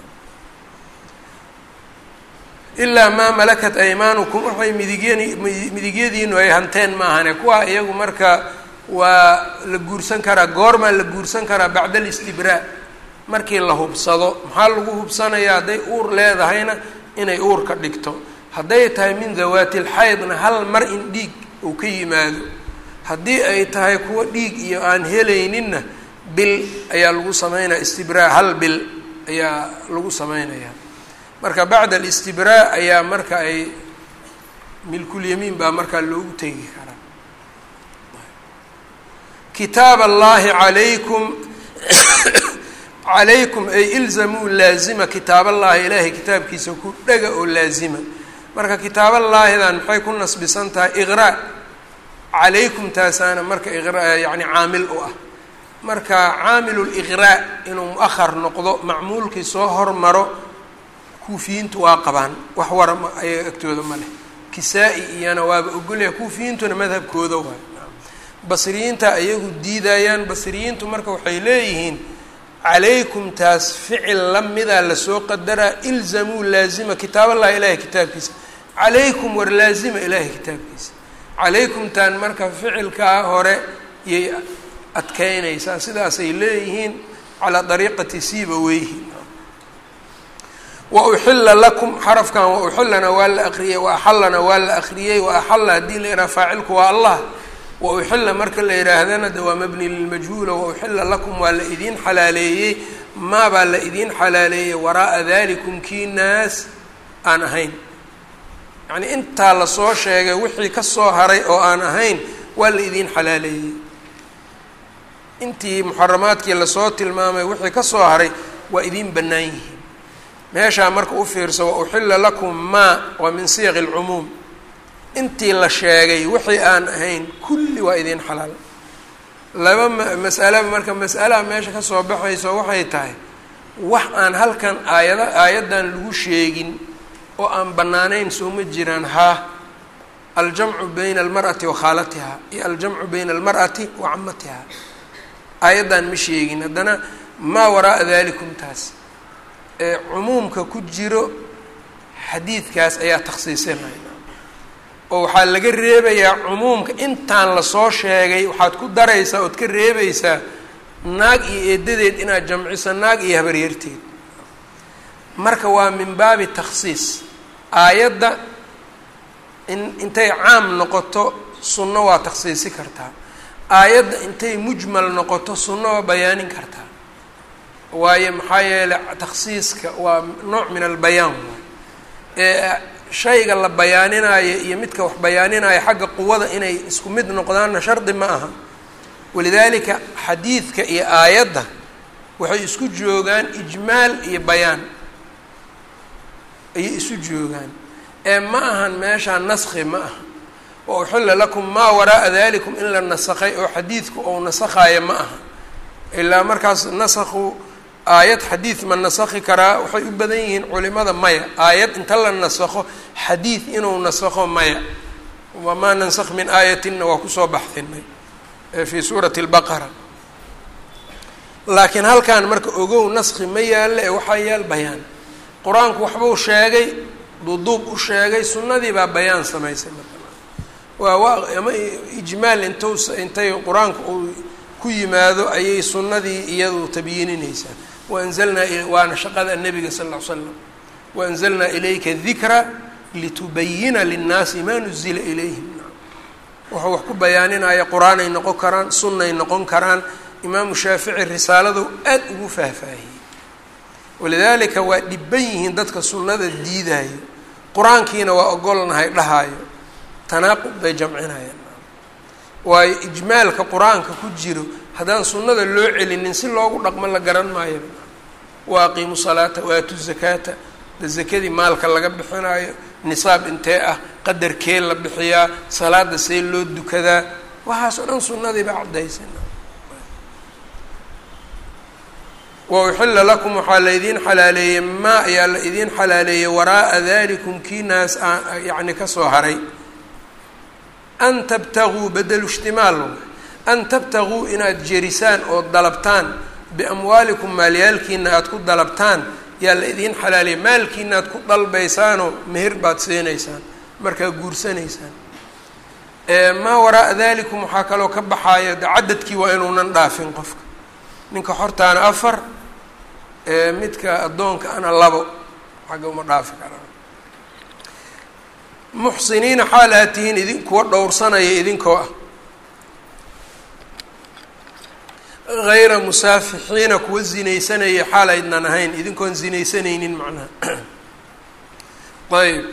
ilaa maa malakat aymaanukum waxay midigyan midigyadiinu ay hanteen maahane kuwa iyagu marka waa la guursan karaa goormaa la guursan karaa bacda alistibraa markii la hubsado maxaa lagu hubsanayaa hadday uur leedahayna inay uur ka dhigto hadday tahay min dawaati lxaydna hal mar in dhiig uu ka yimaado haddii ay tahay kuwa dhiig iyo aan helayninna bil ayaa lagu sameynaya istibraa hal bil ayaa lagu sameynaya marka bacda alistibraa ayaa marka ay milkulyamiin baa markaa loogu tegi karaa kitaab allahi calaykum calaykum ay ilzamuu laazima kitaab allahi ilaahay kitaabkiisa ku dhega oo laazima marka kitaaballaahidan maxay ku nasbisan tahay iqraa calaykum taasaana marka iqra yani caamil u ah marka caamilu liqraa inuu mu-ahar noqdo macmuulkii soo hormaro kuufiyiintu waa qabaan wax wara ayaga agtooda ma leh kisaa-i iyana waaba ogolyaha kuufiyiintuna madhabkooda waay basriyiinta ayagu diidayaan basriyiintu marka waxay leeyihiin calaykum taas ficil lamidaa lasoo qadaraa ilzamuu laazima kitaaballahi ilaahay kitaabkiisa calaykum war laazima ilaahay kitaabkiisa calaykumtaan marka ficilkaa hore yay adkeynaysaa sidaasay leeyihiin calaa dariiqati siiba weyhi wa uxila lakum xarafkan wa uxilana waa la akriyey wa axallana waa la akriyey wa axalla haddii la yidhaha faacilku waa allah wa uxila marka la yidhaahdana de waa mabni lilmajhuula wa uxila lakum waa la idiin xalaaleeyey maabaa la idiin xalaaleeyey waraa'a dalikum kii naas aan ahayn yacnii intaa lasoo sheegay wixii ka soo haray oo aan ahayn waa la idiin xalaaleeyey intii muxaramaadkii lasoo tilmaamay wixii ka soo haray waa idiin bannaan yihiin meeshaa marka u fiirso wa uxila lakum maa waa min siyaqi alcumuum intii la sheegay wixii aan ahayn kulli waa idiin xalaal laba mas'alaba marka mas'alaha meesha ka soo baxayso waxay tahay wax aan halkan aayada aayaddan lagu sheegin oo aan bannaanayn soo ma jiraan haa aljamcu bayna almar'ati wa khaalatiha iyo aljamcu bayna almar'ati wa camatiha aayaddan ma sheegin haddana maa waraa'a dalikum taas ee cumuumka ku jiro xadiidkaas ayaa takhsiisinaya oo waxaa laga reebayaa cumuumka intaan lasoo sheegay waxaad ku daraysaa ood ka reebaysaa naag iyo eedadeed inaad jamciso naag iyo habaryarteed marka waa min baabi takhsiis aayadda in intay caam noqoto sunno waa takhsiisi kartaa aayadda intay mujmal noqoto sunno waa bayaanin kartaa waayo maxaa yeeley takhsiiska waa nooc min albayaan waay ee shayga la bayaaninaayo iyo midka wax bayaaninaayo xagga quwada inay isku mid noqdaanna shardi ma aha walidaalika xadiidka iyo aayadda waxay isku joogaan ijmaal iyo bayaan ayay isu joogaan ee ma ahan meeshaa naskhi ma aha wa uxilla lakum maa waraa'a dalikum in la nasakhay oo xadiidku ou nasakhaayo ma aha ilaa markaas nasakhu aayad xadiid ma nasakhi karaa waxay u badan yihiin culimada maya aayad inta la nasakho xadiid inuu nasakho maya wamaa nansakh min aayatinna waa kusoo baxdinay fii suurati lbaqara laakiin halkan marka ogow naskhi ma yaalle ee waxaa yaal bayaan qur-aanku waxbuu sheegay duduub u sheegay sunnadii baa bayaan samaysay marka waa waa ama ijmaal intus intay qur-aanku uu ku yimaado ayay sunnadii iyadu tabyiininaysaa waanzalnaa waana shaqada nebiga sal ll ly slam waanzalnaa ilayka dikra litubayina linnaasi maa nuzila ilayhim wuxuu wax ku bayaaninaya qur-aanay noqon karaan sunnay noqon karaan imaamu shaafici risaaladu aad ugu faahfaahiyey walidaalika waa dhiban yihiin dadka sunnada diidaayo qur-aankiina waa ogolnahay dhahaayo tanaaqub bay jamcinayaan waayo ijmaalka qur-aanka ku jiro haddaan sunnada loo celinin si loogu dhaqmo la garan maayo wa aqiimu salaata waatu zakaata da zakadii maalka laga bixinaayo nisaab intee ah qadarkee la bixiyaa salaada see loo dukadaa waxaas oo dhan sunnadii baa caddaysa wa uxilla lakum waxaa la idiin xalaaleeyey maa ayaa la idiin xalaaleeyey waraa'a dalikum kii naas a yacni kasoo haray an tabtaguu bedelu ishtimaal an tabtaguu inaad jerisaan oo dalabtaan biamwaalikum maalyaalkiina aada ku dalabtaan yaa la idiin xalaaliya maalkiina aad ku dalbaysaanoo meher baad siinaysaan markaa guursanaysaan maa waraa'a dalikum waxaa kaloo ka baxaaya de cadadkii waa inuunan dhaafin qofka ninka xortaana afar midka addoonka ana labo xagga uma dhaafi karaan muxsiniina xaal aad tihiin idin kuwa dhowrsanaya idinkoo ah hayra musaafixiina kuwa zinaysanaya xaal aydnan ahayn idinkoon zinaysanaynin macnaha ayb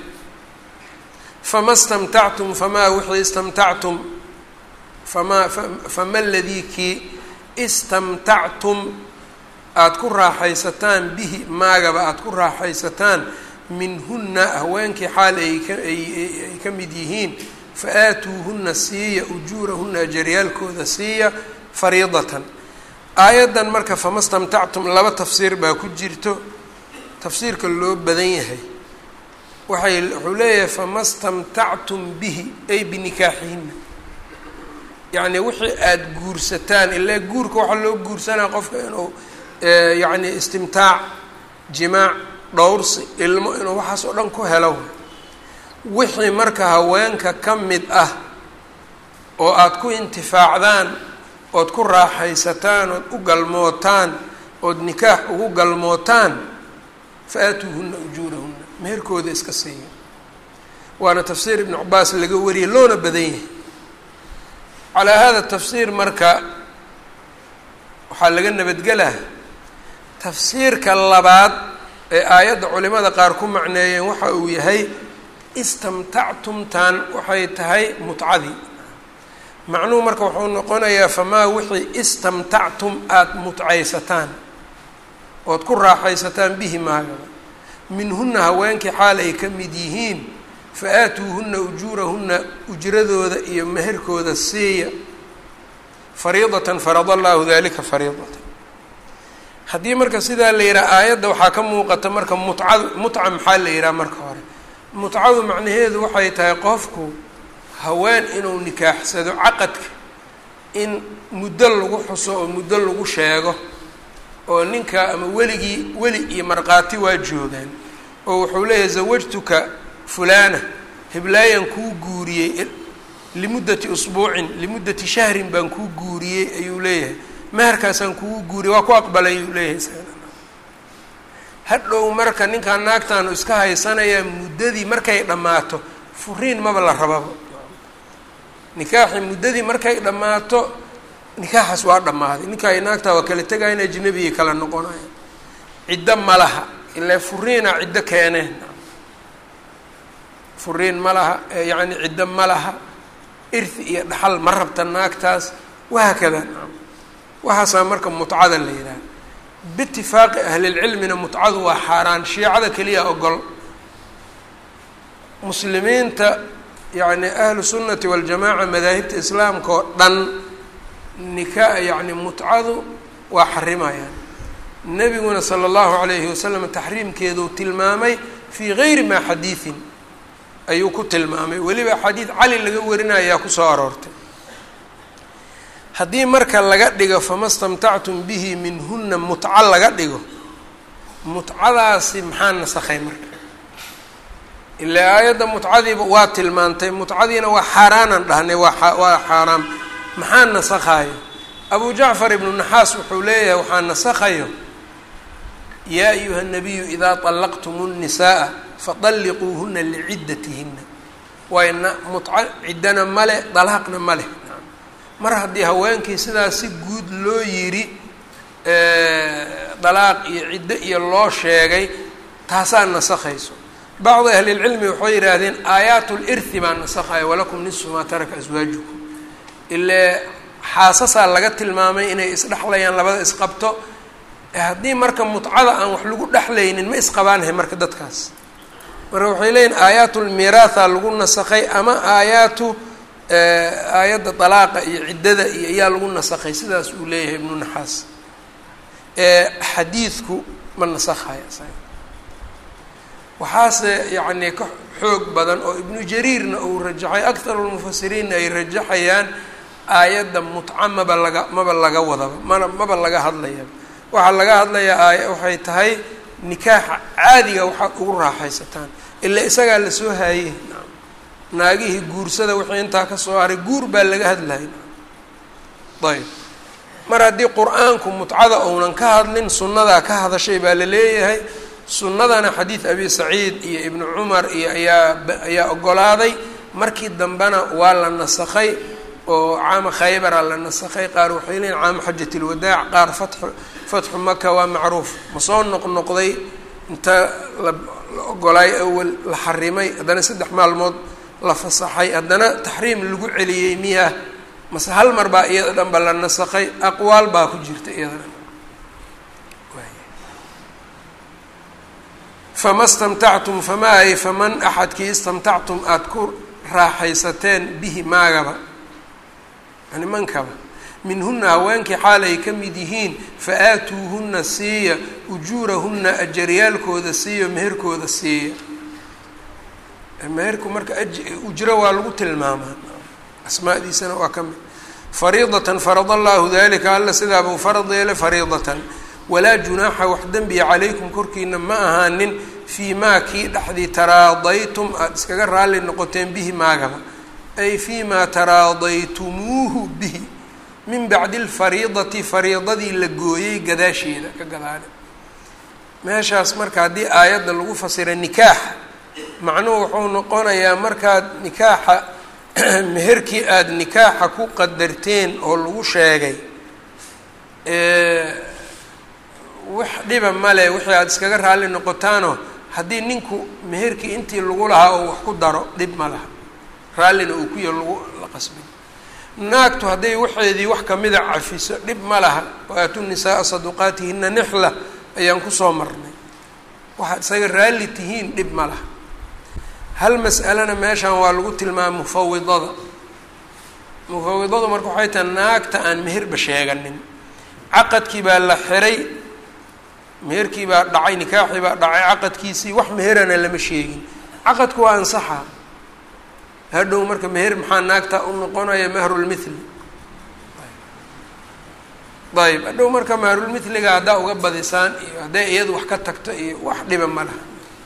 fama stamtactum famaa wixii istamtactum famaa fama ladii kii istamtactum aada ku raaxaysataan bihi maagaba aada ku raaxaysataan minhunna haweenkii xaal ay kaay ka mid yihiin fa aatuuhunna siiya ujuurahunna ajaryaalkooda siiya fariidatan aayaddan marka fama stamtactum laba tafsiir baa ku jirto tafsiirka loo badan yahay waxay wuxuu leeyahay fama stamtactum bihi ay binikaaxihinna yacni wixii aada guursataan ilaa guurka waxaa loo guursanaa qofka inuu yacni istimtaac jimaac dhowrsi ilmo inuu waxaas oo dhan ku helo wixii marka haweenka ka mid ah oo aada ku intifaacdaan ood ku raaxaysataan ood u galmootaan ood nikaax ugu galmootaan fa aatuuhunna ujuurahunna meherkooda iska siiya waana tafsiir ibnu cabaas laga wariyay loona badan yahay calaa hada tafsiir marka waxaa laga nabadgelaa tafsiirka labaad ee aayadda culimada qaar ku macneeyeen waxa uu yahay istamtactumtan waxay tahay mutcadii macnuhu marka wuxuu noqonayaa famaa wixii istamtactum aada mutcaysataan ood ku raaxaysataan bihi maagaba minhunna haweenkii xaal ay ka mid yihiin fa aatuuhunna ujuurahunna ujradooda iyo meherkooda siiya fariidatan farada allaahu dalika fariidatan haddii marka sidaa la yidhaha aayadda waxaa ka muuqata marka mutcadu mutca maxaa la yidhaha marka hore mutcadu macnaheedu waxay tahay qofku haween inuu nikaaxsado caqadka in muddo lagu xuso oo muddo lagu sheego oo ninka ama weligii weli iyo markhaati waa joogaan oo wuxuu leeyahay zawajtuka fulana hiblaayan kuu guuriyey limuddati usbuucin limuddati shahrin baan kuu guuriyey ayuu leeyahay meherkaasaan kugu guuriyey waa ku aqbalay ayuu leeyahay hadhow marka ninkaan naagtaanu iska haysanayaa muddadii markay dhammaato furiin maba la rababa nikaaxi muddadii markay dhammaato nikaaxaas waa dhammaaday ninkaa naagtaa waa kala tegayan ajnabiyay kala noqonaya ciddo ma laha ilaa furiina ciddo keeneen furiin ma laha yacni ciddo ma laha irthi iyo dhaxal ma rabta naagtaas wahaakada waxaasaa marka mutcada la yidhaha biitifaaqi ahlilcilmina mutcadu waa xaaraan shiicada keliya ogol muslimiinta yacni ahlu sunnati waljamaaca madaahibta islaamka oo dhan nika yacni mutcadu waa xarimayaan nebiguna sala allahu calayhi wasalam taxriimkeeduu tilmaamay fii gayri maa xadiidin ayuu ku tilmaamay weliba xadiid cali laga warinayaa kusoo aroortay haddii marka laga dhigo fama stamtactum bihi minhuna mutco laga dhigo mutcadaasi maxaa nasakhay marka ilaa aayadda mutcadiiba waa tilmaantay mutcadiina waa xaaraanaan dhahnay waa waa xaaraam maxaa nasakhayo abu jacfar ibnu naxaas wuxuu leeyahay waxaa nasakhayo yaa ayuha nabiyu idaa طallaqtum الnisaءa faطalliquuhuna licidatihina wayna mutco ciddana male dalaaqna ma leh mar haddii haweenkii sidaas si guud loo yidhi dalaaq iyo ciddo iyo loo sheegay taasaa nasakhayso bacdu ahlilcilmi waxay yidhaahdeen aayaat lirthi baa nasakhaya walakum nisfu maa taraka aswaajukum ilee xaasasaa laga tilmaamay inay isdhexlayaan labada isqabto haddii marka mutcada aan wax lagu dhexlaynin ma isqabaanahay marka dadkaas marka waxay leeyihin aayaat lmiiraatha lagu nasakhay ama aayaatu aayadda dalaaqa iyo ciddada iyo ayaa lagu nasakhay sidaas uu leeyahay ibnu naxaas xadiidku ma nasakhayo isaga waxaase yacni ka xoog badan oo ibnu jariirna uu rajaxay akharu lmufasiriinna ay rajaxayaan aayadda mutca maba laga maba laga wadaba mana maba laga hadlayaba waxaa laga hadlayaa aay waxay tahay nikaaxa caadiga waxaad ugu raaxaysataan ilaa isagaa lasoo haayey naagihii guursada wixii intaa ka soo haray guur baa laga hadlayay ayb mar haddii qur-aanku mutcada uunan ka hadlin sunnadaa ka hadashay baa la leeyahay sunnadana xadiid abi saciid iyo ibnu cumar iyo ayaa ayaa ogolaaday markii dambena waa la nasakhay oo caama khaybara la nasakhay qaar waxay leeyiin caama xajat lwadaac qaar fatxu fatxu maka waa macruuf ma soo noqnoqday inta la la ogolaay awal la xarimay haddana saddex maalmood la fasaxay haddana taxriim lagu celiyey miyaa mase hal mar baa iyada dhan ba la nasakhay aqwaal baa ku jirta iyadana fama stamtactum famaa ay faman axadkii istamtactum aada ku raaxaysateen bihi maagaba yani mankaba minhuna haweenkii xaal ay ka mid yihiin fa aatuuhuna siiya ujuurahuna ajaryaalkooda siiya meherkooda siiya meherku marka ujro waa lagu tilmaamaa asmaadiisana waa ka mid fariidatan farada allahu dalika alla sidaabuu farad yeelay fariidatan walaa junaaxa wax dembiya calaykum korkiina ma ahaanin fii maa kii dhexdii taraadaytum aada iskaga raalli noqoteen bihi maagaba ay fii maa taraadaytumuuhu bihi min bacdi alfariidati fariidadii la gooyey gadaasheeda ka gadaale meeshaas marka haddii aayadda lagu fasira nikaaxa macnuhu wuxuu noqonayaa markaad nikaaxa meherkii aada nikaaxa ku qadarteen oo lagu sheegay wax dhiba male wixii aada iskaga raalli noqotaanoo haddii ninku meherkii intii lagu lahaa oo wax ku daro dhib ma laha raallina uu ku ya lagu la qasbin naagtu hadday waxeedii wax kamida cafiso dhib ma laha waaatu nisaaa saduqaatihina nixla ayaan kusoo marnay waxaad isaga raalli tihiin dhib ma laha hal mas'alena meeshan waa lagu tilmaama mufawidada mufawidadu marka waxay tahay naagta aan meherba sheeganin caqadkii baa la xiray meherkii baa dhacay nikaaxii baa dhacay caqadkiisii wax meherana lama sheegin caqadku waa ansaxa hadhow marka meher maxaa naagta u noqonaya mahrulmithli ayb hadhow marka mahrulmithliga haddaa uga badisaan iyo hadday iyadu wax ka tagto iyo wax dhiba ma laha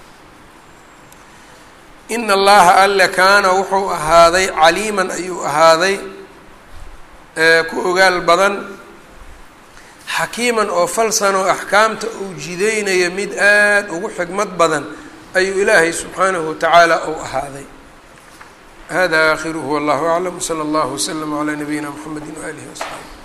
ina allaha alle kaana wuxuu ahaaday caliiman ayuu ahaaday ku ogaal badan xakiiman oo falsanoo axkaamta uu jidaynayo mid aada ugu xigmad badan ayuu ilaahay subxaanahu watacaala uu ahaaday hada aakhiruhu wallahu aclam wsala allahu waslama calaa nabiyina mxamedi waaalihi wasaxaabi